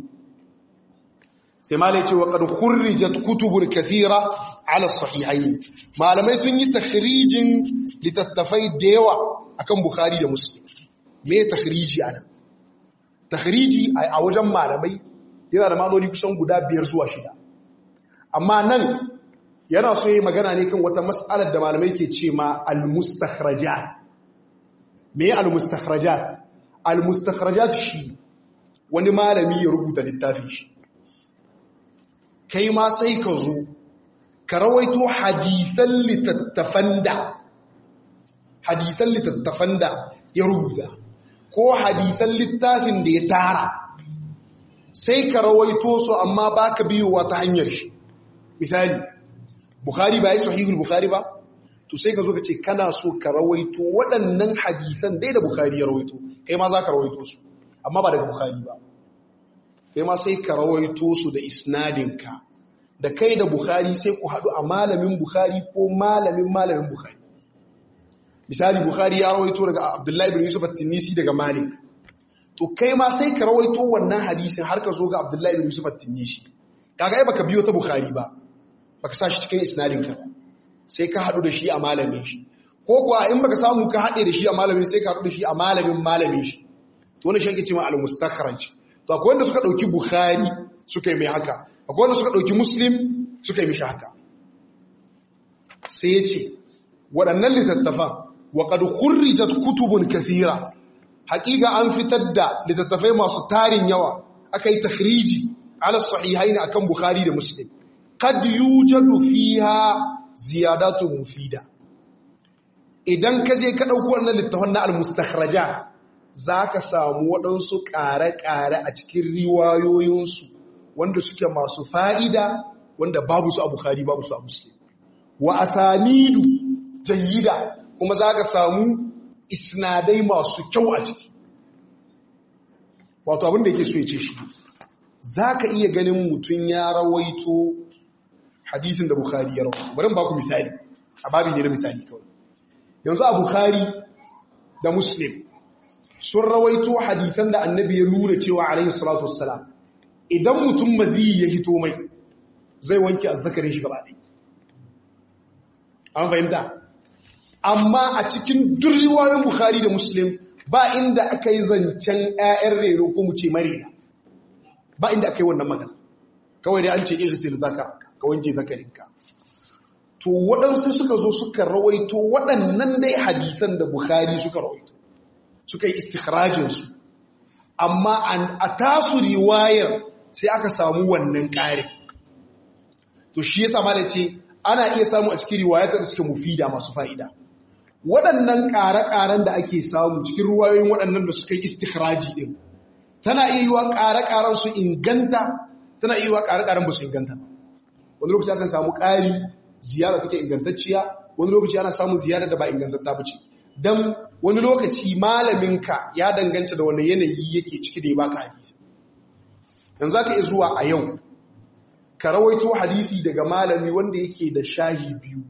sai malai ce wa qad khurrijat kutubun kathira ala sahihayn malamai sun yi takhrijin litattafai da yawa akan bukhari da muslim me takhriji ana takhriji a wajen malamai yana da maloli kusan guda biyar zuwa shida amma nan yana so yi magana ne kan wata mas'alar da malamai ke ce ma al-mustakhrajat me al-mustakhrajat al-mustakhrajat shi wani malami ya rubuta littafin shi kai ma sai ka zo ka rawaito hadisan littattafan da hadisan littattafan da ya rubuta ko hadisan littafin da ya tara sai ka rawaito su amma ba ka biyowa ta hanyar shi misali bukhari ba yi sahihul bukhari ba to sai ka zo ka ce kana so ka rawaito waɗannan hadisan dai da bukhari ya rawaito kai ma za ka rawaito su amma ba daga bukhari ba kai ma sai ka rawaito su da isnadinka da kai da bukhari sai ku haɗu a malamin bukhari ko malamin malamin bukhari misali bukhari ya rawaito daga abdullahi bin yusuf at-tinisi daga malik to kai ma sai ka rawaito wannan hadisin har ka zo ga abdullahi bin yusuf at-tinisi kaga ai baka biyo ta bukhari ba baka sa shi cikin isnadinka sai ka haɗu da shi a malamin shi ko kuwa in baka samu ka haɗe da shi a malamin sai ka haɗu da shi a malamin malamin shi to wani shi ake cewa al-mustakhraj to akwai wanda suka dauki bukhari suka yi mai haka akwai wanda suka dauki muslim suka yi mishi haka sai ya ce waɗannan littattafan wa qad khurrijat kutubun kathira haƙiƙa an fitar da littattafai masu tarin yawa aka yi takhriji ala sahihain akan bukhari da muslim qad yujadu fiha ziyadatun mufida idan ka je ka dauko wannan littafin na al-mustakhrajat za ka samu waɗansu ƙare-ƙare a cikin riwayoyinsu wanda suke masu fa'ida wanda babu su a Bukhari babu su a Muslim. Wa asanidu jayyida kuma za ka samu isnadai masu kyau a ciki. Wato abin da yake so ya ce shi, za ka iya ganin mutum ya rawaito hadisin da Bukhari ya rawaito. Bari ba ku misali, a babi ne na misali kawai. Yanzu a Bukhari da Muslim sun rawaito hadisan da annabi ya nuna cewa alaihi salatu wassalam idan mutum maziyi ya hito mai zai wanke azzakarin shi gaba ɗaya an fahimta amma a cikin duk riwayoyin bukhari da muslim ba inda aka yi zancen 'ya'yan rero ko mu ce marina ba inda aka yi wannan magana kawai dai an ce irsil zakar ka wanke zakarinka to waɗansu suka zo suka rawaito waɗannan dai hadisan da bukhari suka rawaito suka yi istikhrajinsu amma a tasu riwayar sai aka samu wannan ƙari to shi yasa ma da ce ana iya samu a cikin riwayatar da suke mufida masu fa'ida waɗannan ƙare-ƙaren da ake samu cikin ruwayoyin waɗannan da suka yi istikhraji ɗin tana iya yi wa ƙare-ƙaren su inganta tana iya yi wa ƙare-ƙaren ba su inganta wani lokaci akan samu ƙari ziyara take ingantacciya wani lokaci ana samun ziyara da ba ingantatta ba ce don wani lokaci malaminka ya danganta da wani yanayi yake ciki da ya baka hadisi yanzu za ka iya zuwa a yau ka rawaito hadisi daga malami wanda yake da shahi biyu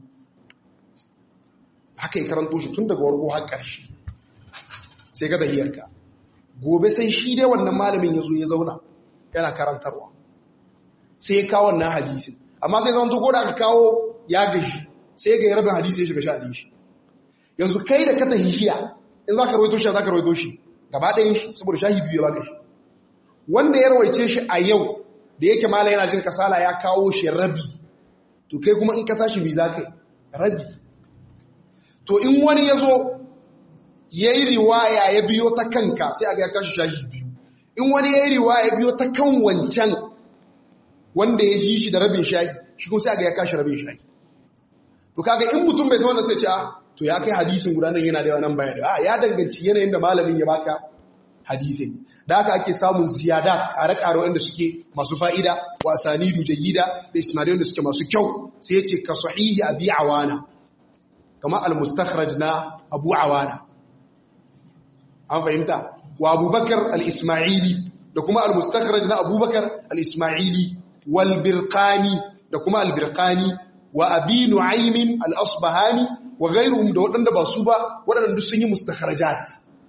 haka ya karanto shi tun daga wargo har ƙarshe sai ga dahiyarka gobe sai shi dai wannan malamin ya zo ya zauna yana karantarwa sai ya kawo wannan hadisin amma sai zama ko da aka kawo ya gashi sai ga rabin hadisi ya shiga sha shi yanzu kai da ka tahihiya in za ka rawaito shi za ka rawaito shi gaba ɗayan shi saboda shahi biyu ya baka shi wanda ya rawaice shi a yau da yake mala yana jin kasala ya kawo shi rabi to kai kuma in ka tashi bi za ka rabi to in wani ya zo ya yi riwaya ya biyo ta kanka sai a ga ya kashi shahi biyu in wani ya yi riwaya ya biyo ta kan wancan wanda ya ji shi da rabin shahi shi kuma sai a ga ya kashi rabin shahi to kaga in mutum bai san wanda sai ce to ya kai hadisin guda nan yana da yawan bayani a ya danganci yanayin da malamin ya baka hadisin da haka ake samun ziyadat kare-kare wanda suke masu fa'ida wa sanidu jayyida da isnadai wanda suke masu kyau sai ya ce ka sahihi abi awana kama al-mustakhraj na abu awana an fahimta wa abubakar al-ismaili da kuma al-mustakhraj na abubakar al-ismaili wal birqani da kuma al-birqani wa abi nu'aymin al-asbahani wa ghayruhum da waɗanda ba su ba waɗanda duk sun yi mustakhrajat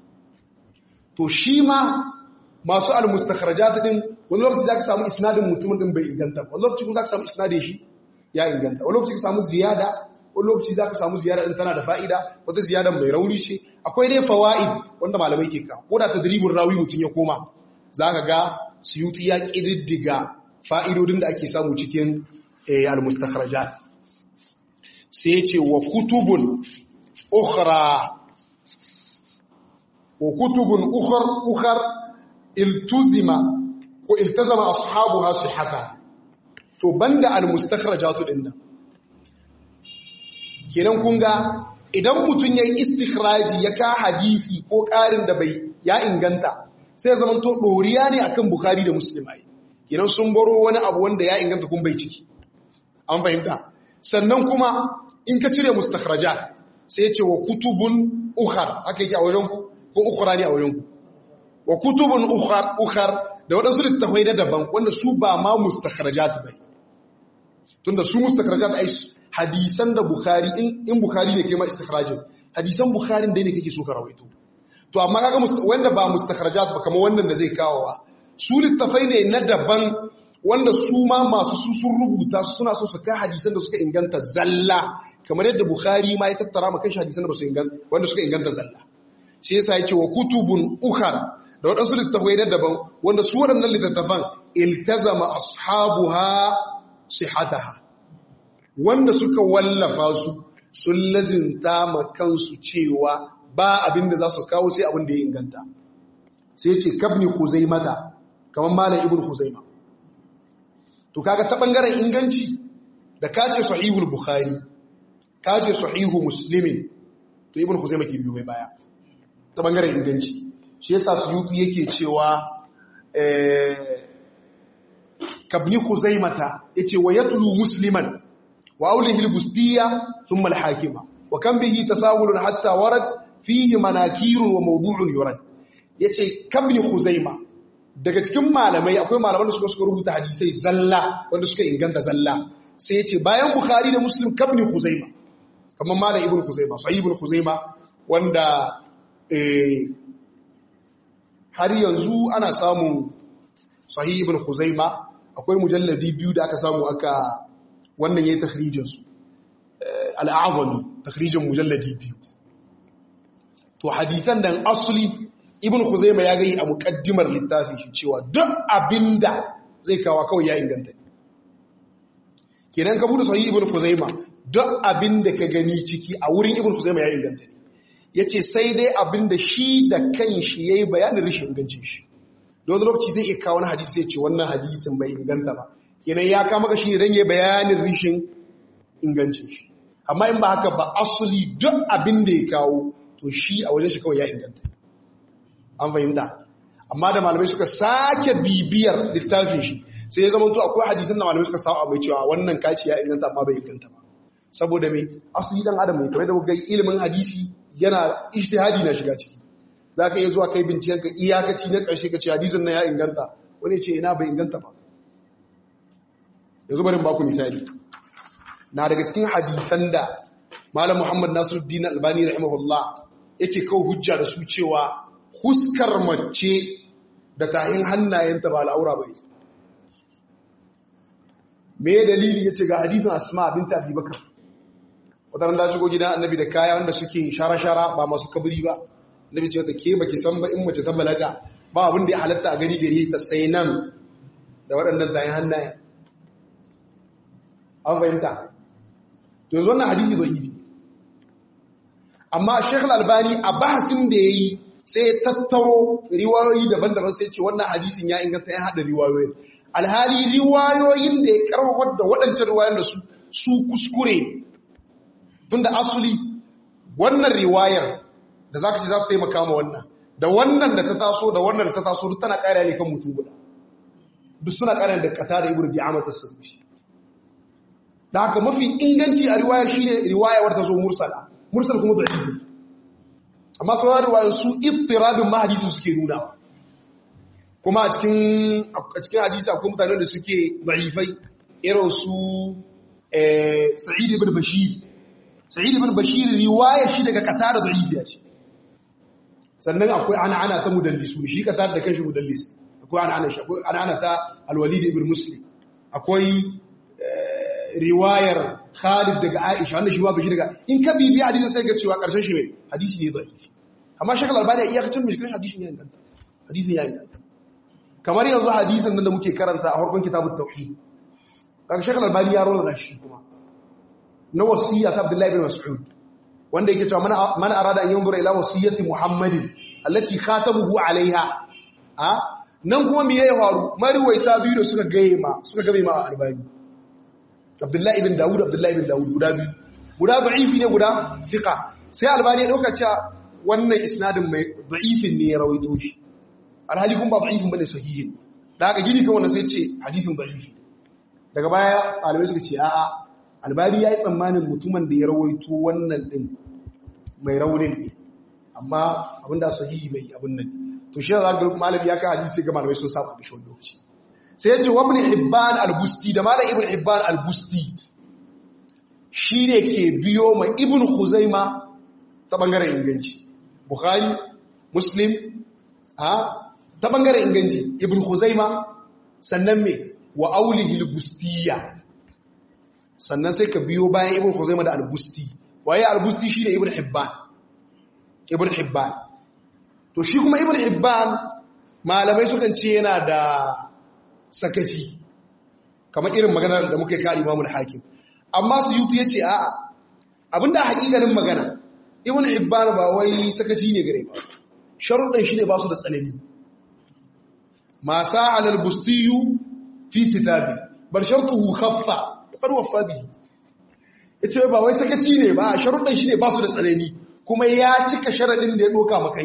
to shi ma masu al-mustakhrajat din wani lokaci zaka samu isnadin mutumin din bai inganta wani lokaci kuma zaka samu isnadin shi ya inganta wani lokaci ka samu ziyada wani lokaci zaka samu ziyada din tana da fa'ida wata ziyadan mai rauni ce akwai dai fawaid wanda malamai ke ka ko da tadribul rawi mutun ya koma zaka ga suyuti ya kididdiga fa'idodin da ake samu cikin al-mustakhrajat sai ce wa kutubun ukhra wa kutubun ukhar ukhar iltuzima ko iltazama ashabuha sihhata to banda al-mustakhrajatu dinnan kenan kun ga idan mutun yayi istikhraji ya ka hadisi ko karin da bai ya inganta sai zaman to doriya ne akan bukhari da muslim ai kenan sun baro wani abu wanda ya inganta kun bai ciki an fahimta sannan kuma in ka cire mustakhrajat sai ya ce wa kutubun ukhar haka yake a wajen ku ko ukhra ne a wajen ku wa kutubun ukhar ukhar da wadansu littafai da daban wanda su ba ma mustakhrajat ba tunda su mustakhrajat ai hadisan da bukhari in in bukhari ne kai ma istikhrajin hadisan bukharin dai ne kake so ka rawaito to amma kaga wanda ba mustakhrajat ba kamar wannan da zai kawo su littafai ne na daban wanda su ma masu su sun rubuta suna so su kai hadisan da suka inganta zalla kamar yadda Bukhari ma ya tattara maka shi hadisan da su inganta wanda suka inganta zalla shi yasa yake wa kutubun ukhar da wadansu littafai na daban wanda su waɗannan littattafan iltazama ashabuha sihataha wanda suka wallafa su sun lazinta ma kansu cewa ba abin da za su kawo sai abin da ya inganta sai ce kabni huzaimata kamar malam ibn huzaima to kaga ta bangaren inganci da kace sahihul bukhari kace sahihu muslimin to ibn huzaima ke biyo mai baya ta bangaren inganci shi yasa suyuti yake cewa kabni khuzaimata yace wa yatlu musliman wa aulihi albustiyya thumma alhakima wa kan bihi tasawulun hatta warad fihi manakirun wa mawdu'un yurad yace kabni khuzaima daga cikin malamai akwai malaman da suka suka rubuta hadisai zalla wanda suka inganta zalla sai yace bayan bukhari da muslim kabni khuzaima kamar malam ibnu khuzaima sahih ibnu khuzaima wanda eh har yanzu ana samun sahih ibn khuzaima akwai mujalladi biyu da aka samu aka wannan yayin takhrijin su al-a'zami takhrijin mujalladi biyu to hadisan dan asli ibn khuzaima ya gai a muqaddimar littafin shi cewa duk abinda zai kawo kawai ya inganta kenan ka bude sahih ibn khuzaima duk abinda ka gani ciki a wurin ibn khuzaima ya inganta yace sai dai abinda shi da kanshi yayi bayanin rishin ingancin shi don lokaci zai iya kawo wani hadisi ya ce wannan hadisin bai inganta ba kenan ya kama ka shi ne don ya bayanin rishin ingancin shi amma in ba haka ba asali duk abin da ya kawo to shi a wajen shi kawai ya inganta an fahimta amma da malamai suka sake bibiyar littafin shi sai ya zama to akwai hadisin da malamai suka samu mai cewa wannan kaci ya inganta amma bai inganta ba saboda mai asali dan adam mai kamar da kuka ilimin hadisi yana ijtihadi na shiga ciki za ka iya zuwa kai binciken ka iyakaci na ƙarshe ka ce hadisin na ya inganta wani ce ina bai inganta ba yanzu barin baku misali na daga cikin hadisan da malam muhammad nasiruddin albani rahimahullah yake kawo hujja da su cewa huskar mace da tahin hannayenta ba al'aura bai me dalili ya ce ga hadisin asma binta abubakar wadannan da shigo gidan annabi da kaya wanda suke shara-shara ba masu kabiri ba nabi ce wata ke baki san ba in mace ta balaga ba abin da ya halatta a gari gari ta sai nan da waɗannan tayin hannaye an fahimta to yanzu wannan hadisi zo yi amma Sheikh Al-Albani a bahasin da yayi sai ya tattaro riwayoyi daban-daban sai ce wannan hadisin ya inganta ya hada riwayoyin alhali riwayoyin da ya karfafa da waɗancan riwayoyin da su su kuskure tunda asuli wannan riwayar da za ka ce za ta taimaka ma wannan da wannan da ta taso da wannan da ta taso duk tana ƙara ne kan mutum guda duk suna ƙara da kata da ibn di'ama ta sarfi da haka mafi inganci a riwayar shi ne riwayar ta zo mursala mursal kuma da ibi amma sauran riwayar su ittirabin ma hadisi suke nuna kuma a cikin a cikin hadisi akwai mutanen da suke da'ifai irin su sa'id ibn bashir sa'id ibn bashir riwayar shi daga qatada da'ifiya ce sannan akwai ana ana ta mudallisu shi qatada da kanshi mudallis akwai ana ana shi akwai ana ana ta al-walid ibn muslim akwai riwayar Khalid daga Aisha wannan shi ba bashi daga in ka bibi hadisin sai ga cewa karshen shi ne hadisi ne da'ifi amma shakal albani iya kacin mai kan hadisin ya inganta hadisin ya inganta kamar yanzu hadisin nan da muke karanta a farkon kitabut tauhid kaga shakal albani ya rola shi kuma na wasiyya ta Abdullahi bin Mas'ud wanda yake cewa man arada an yanzura ila wasiyyati Muhammadin allati khatamuhu alaiha a nan kuma me ya faru mariwaita biyu da suka gaye ma suka gabe ma albani Abdullahi ibn Dawud Abdullahi ibn Dawud guda biyu guda da'ifi ne guda fiqa sai albani ya dauka cewa wannan isnadin mai da'ifin ne ya rawaito shi alhali kun ba da'ifin bane sahihin da haka gini kan wannan sai ce hadisin da'ifi daga baya alimai suka ce a'a albani ya yi tsammanin mutumin da ya rawaito wannan din mai raunin ne amma abinda sahihi bai abin nan to shi za ga malami ya kai hadisi ga malamai sun saba da shi wani lokaci sai ya ce wa ibn hibban al-busti da malam ibn hibban al-busti shi ne ke biyo ma ibn khuzaima ta bangaren inganci bukhari muslim ha ta bangaren inganci ibn khuzaima sannan me wa aulihi al-bustiyya sannan sai ka biyo bayan ibn khuzaima da al-busti waye al-busti shine ibn hibban ibn hibban to shi kuma ibn hibban malamai sukan ce yana da sakaci kamar irin maganar da muke kari imamul hakim amma su yutu yace a'a abinda hakikanin magana ibn hibban ba wai sakaci ne gare ba sharuɗan shine ba su da tsanani ma sa'al al-bustiyu fi kitabi bal shartuhu khaffa qad waffa bihi yace ba wai sakaci ne ba sharuɗan shine ba su da tsanani kuma ya cika sharadin da ya doka maka shi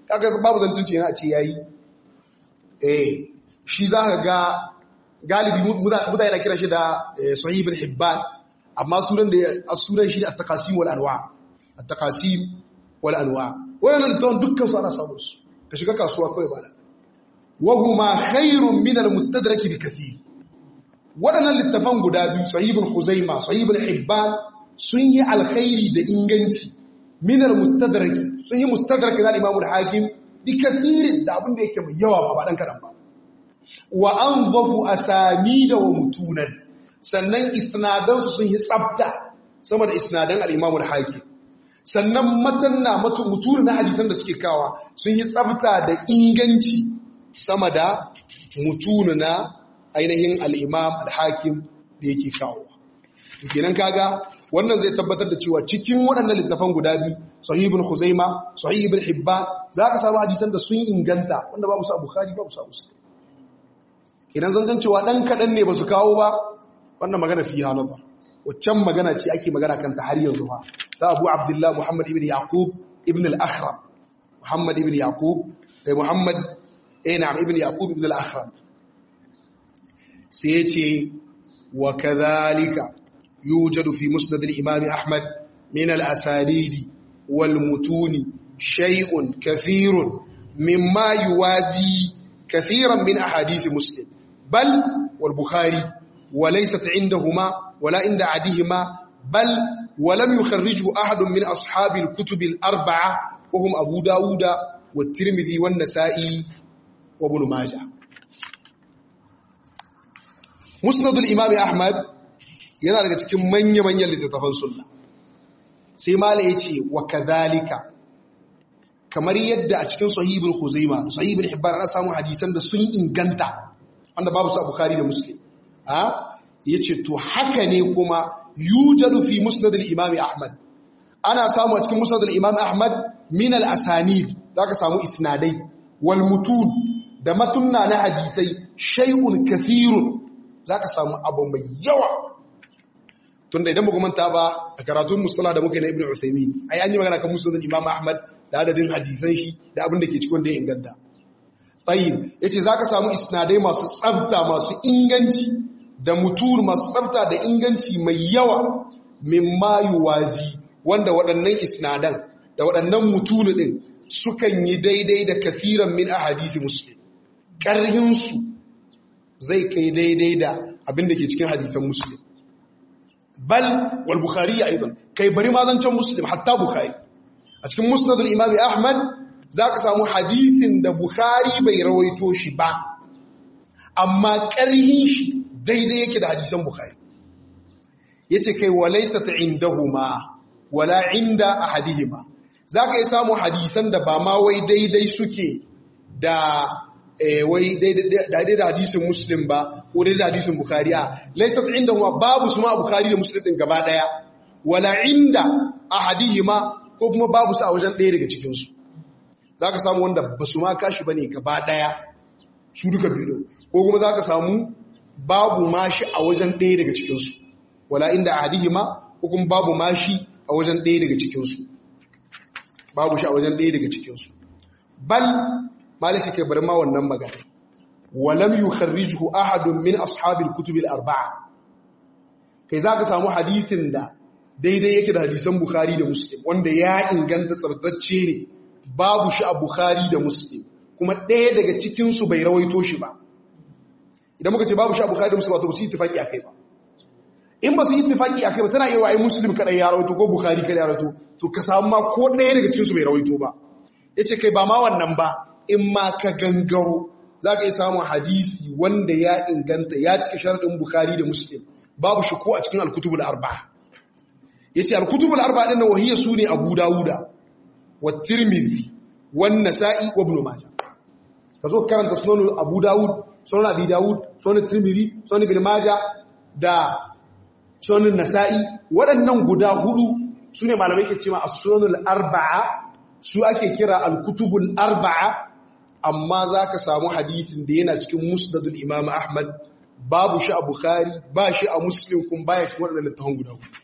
kaga babu zancin ce yana ce yayi eh shi za ka ga galibi mutane na kira shi da sahih ibn hibban amma sunan da sunan shi at-taqasim wal anwa at-taqasim wal anwa wannan littafin dukkan su ana samun su ka shiga kasuwa kawai bana wa huma khairun min al-mustadrak bi kathir waɗannan littafan guda biyu sahih ibn khuzaima sahih ibn hibban sun yi alkhairi da inganci min al-mustadrak sun yi mustadrak da imam al-hakim bi kathir da abin da yake mai yawa ba dan kadan ba wa anzafu asanida wa mutunan sannan isnadansu sun yi tsabta sama da isnadan al-imam al-hakim sannan matanna mutune na hadisan da suke kawa sun yi tsabta da inganci sama da mutune na ainihin al-imam al-hakim da yake kawo kenan kaga wannan zai tabbatar da cewa cikin waɗannan littafan guda biyu sahih ibn khuzaima sahih ibn hibban zaka samu hadisan da sun inganta wanda babu su a bukhari babu su a muslim idan zan cewa dan kadan ne ba su kawo ba wannan magana fi halaba waccan magana ce ake magana kanta har yanzu ba ta abu abdullah muhammad ibn yaqub ibn al-akhram muhammad ibn yaqub eh muhammad eh na'am ibn yaqub ibn al-akhram sai yace wa kadhalika yujadu fi musnad al-imam ahmad min al-asanid wal mutun shay'un kathirun mimma yuwazi كثيرا من أحاديث مسلم بل والبخاري وليست عندهما ولا عند عديهما بل ولم يخرجه أحد من أصحاب الكتب الأربعة وهم أبو داود والترمذي والنسائي وابن ماجه مسند الإمام أحمد yana daga cikin manya-manyan littattafan sunna sai mala ya ce wa kadhalika kamar yadda a cikin sahibul khuzaima sahibul hibban ana samun hadisan da sun inganta wanda babu su a bukhari da muslim ha yace to haka ne kuma yujadu fi musnad al-imam ahmad ana samu a cikin musnad al-imam ahmad min al-asanid zaka samu isnadai wal mutun da matunna na hadisai shay'un kathirun zaka samu abu mai yawa tunda idan muka manta ba a karatun mustalah da muka yi na ibnu usaymin ai an yi magana kan musnad al-imam ahmad da adadin hadisan shi da abin da ke cikin da ya inganta tayyib yace zaka samu isnadai masu tsafta masu inganci da mutur masu tsafta da inganci mai yawa mimma yuwazi wanda waɗannan isnadan da waɗannan mutunu din sukan yi daidai da kasiran min ahadisi muslim ƙarhin su zai kai daidai da abin da ke cikin hadisan muslim bal wal bukhari aidan kai bari ma zancan muslim hatta bukhari a cikin musnadul imam ahmad za ka samu hadithin da bukhari bai rawaito shi ba amma ƙarhin shi daidai yake da hadisan bukhari ya ce kai walaisa ta indahuma wala inda a hadihima za ka yi samu hadisan da ba ma wai daidai suke da wai daidai da hadisin muslim ba ko daidai da hadisin bukhari a laisa ta indahuma babu su ma bukhari da muslim ɗin gaba ɗaya wala inda a hadihima ko kuma babu su a wajen ɗaya daga cikinsu za ka samu wanda ba su ma kashi ba ne gaba ɗaya su duka biyu ko kuma za ka samu babu mashi a wajen ɗaya daga cikinsu wala inda a hadihi ma ko kuma babu mashi a wajen ɗaya daga cikinsu babu shi a wajen ɗaya daga cikinsu bal malaka ke bar ma wannan magana walam yukharrijuhu ahadun min ashabil kutubil arba'a kai za ka samu hadisin da daidai yake da hadisan Bukhari da Muslim wanda ya inganta tsabtacce ne babu shi a Bukhari da Muslim kuma ɗaya daga cikinsu bai rawaito shi ba idan muka ce babu shi a Bukhari da Muslim ba to su yi tafaki akai ba in ba su yi tafaki akai ba tana yawa ai Muslim kadai ya rawaito ko Bukhari kadai ya rawaito to ka samu ma ko ɗaya daga cikinsu bai rawaito ba yace kai ba ma wannan ba in ma ka gangaro za ka yi samun hadisi wanda ya inganta ya cika sharadin Bukhari da Muslim babu shi ko a cikin al-kutubul arba'a yace al-kutubul arba'a din wahiya sune Abu Dawuda wa Tirmidhi wa Nasa'i wa Ibn Majah kazo karanta sunan Abu Dawud sunan Abi Dawud sunan Tirmidhi sunan Ibn Majah da sunan Nasa'i waɗannan guda hudu sune malamai ke cewa as-sunanul arba'a su ake kira al-kutubul arba'a amma zaka samu hadisin da yana cikin Musnadul Imam Ahmad babu shi a Bukhari ba shi a Muslim kun baya cikin waɗannan littafan guda hudu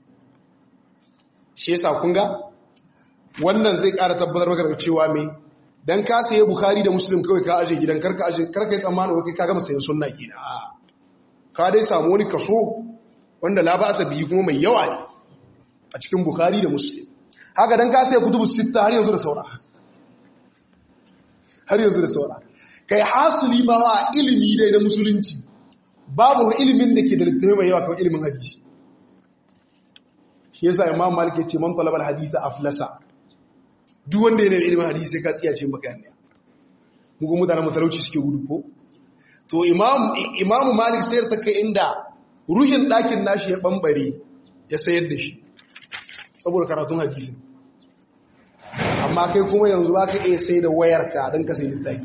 shi yasa kun ga wannan zai ƙara tabbatar maka da cewa mai dan ka saye bukhari da muslim kawai ka aje gidan karka aje karka yi tsammanin wai ka gama sayan sunna kenan ka dai samu wani kaso wanda la ba biyu kuma mai yawa ne a cikin bukhari da muslim haka dan ka saye kutubu sitta har yanzu da saura har yanzu da saura kai hasili ma wa ilimi dai na musulunci babu ilimin da ke da littafi mai yawa kawai ilimin hadisi shi yasa imam malik ya ce man talabal hadisa aflasa duk wanda yana da ilimin hadisi sai ka tsiya ce maka yana muku mutanen matalauci suke gudu ko to imamu malik sayar ta kai inda ruhin ɗakin nashi ya ɓambare ya sayar da shi saboda karatun hadisi amma kai kuma yanzu ba ka iya sai da wayarka don ka sai littafi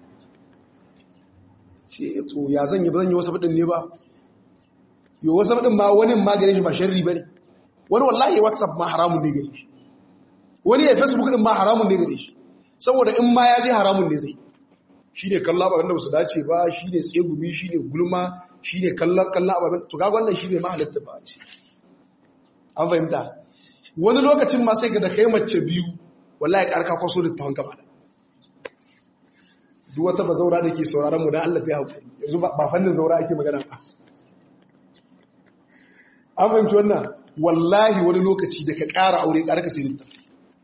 ce to ya zan yi ba zan yi wasu faɗin ne ba yi wasu faɗin ma wani maganin shi ba sharri ba ne wani wallahi whatsapp ma haramun ne gare shi wani ya facebook din ma haramun ne gare shi saboda in ma ya je haramun ne zai shi ne kallon ababen da ba su dace ba shi ne tsegumi shi ne gulma shi ne kallon ababen to ga wannan shi ne mahalatta ba ce an fahimta wani lokacin ma sai ga da kai mace biyu wallahi karka kwaso da tawon gaba da duk wata ba zaura da ke sauraron mu dan Allah ta haƙuri yanzu ba fannin zaura ake magana ba an fahimci wannan wallahi wani lokaci da ka ƙara aure ƙara ka sai littafi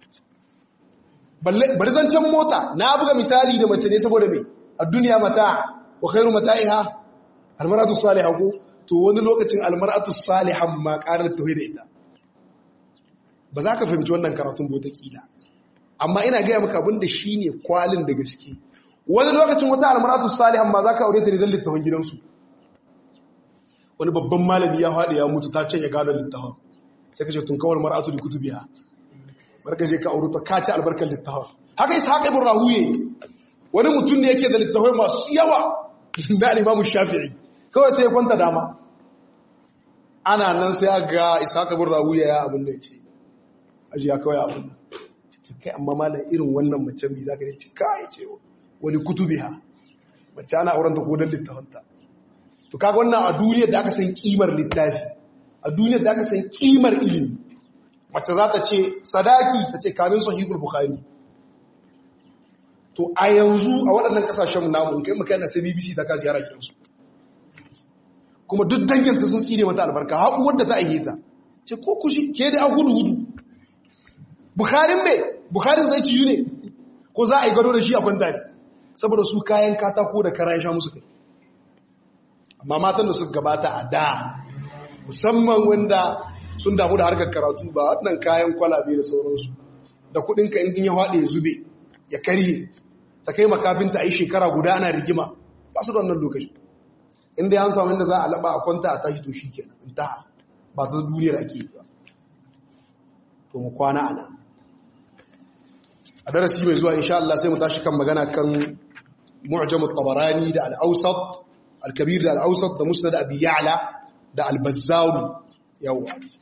bari zancen mota na buga misali da mace ne saboda mai a duniya mata wa khairu mata'iha almaratu salihah ko to wani lokacin almaratu salihan ma ƙarar tauhid da ita ba za ka fahimci wannan karatun bota kila amma ina gaya maka abin da shine kwalin da gaske wani lokacin wata almaratu salihan ma za ka aure ta ne don littafin gidansu wani babban malami ya haɗe ya mutu ta can ya gano littafin sai ka ce tun kawar mar'atu da kutubiya barka je ka auri ta kaci albarkar littafin haka isa haka ibn rahuye wani mutum ne yake da littafai masu yawa na alimamu shafi'i kawai sai ya kwanta dama ana nan sai ga isa haka ibn rahuye ya abin da ya ce aji ya kawai abin da kai amma malam irin wannan mace mai za ka ne ce kai ce wani kutubiya mace ana auren ta kodon littafanta to kaga wannan a duniyar da aka san kimar littafi a duniyar da aka san kimar ilimi mace za ta ce sadaki ta ce kamin sahihul bukhari to a yanzu a waɗannan ƙasashen namu kai maka yana sai bbc ta kasi yara gidansu kuma duk danginsa sun tsire mata albarka haƙu wadda ta aihe ta ce ko kushi ke da an hudu hudu bukharin mai bukharin zai ciyu ne ko za a yi gado da shi a kwanta ne saboda su kayan katako da kara ya sha musu kai amma matan da suka gabata a da musamman wanda sun damu da harkar karatu ba waɗannan kayan kwalabe da sauransu da kuɗinka in ya haɗe ya zube ya karye ta kai makafinta a yi shekara guda ana rigima ba su da wannan lokaci inda ya samu inda za a laɓa a kwanta a tashi to shi kenan in ta ba ta duniyar ake yi ba to mu kwana a nan a darasi mai zuwa insha Allah sai mu tashi kan magana kan mu'jam at-tabarani da al-awsat al-kabir da al-awsat da musnad abi ya'la da al-bazzar yawa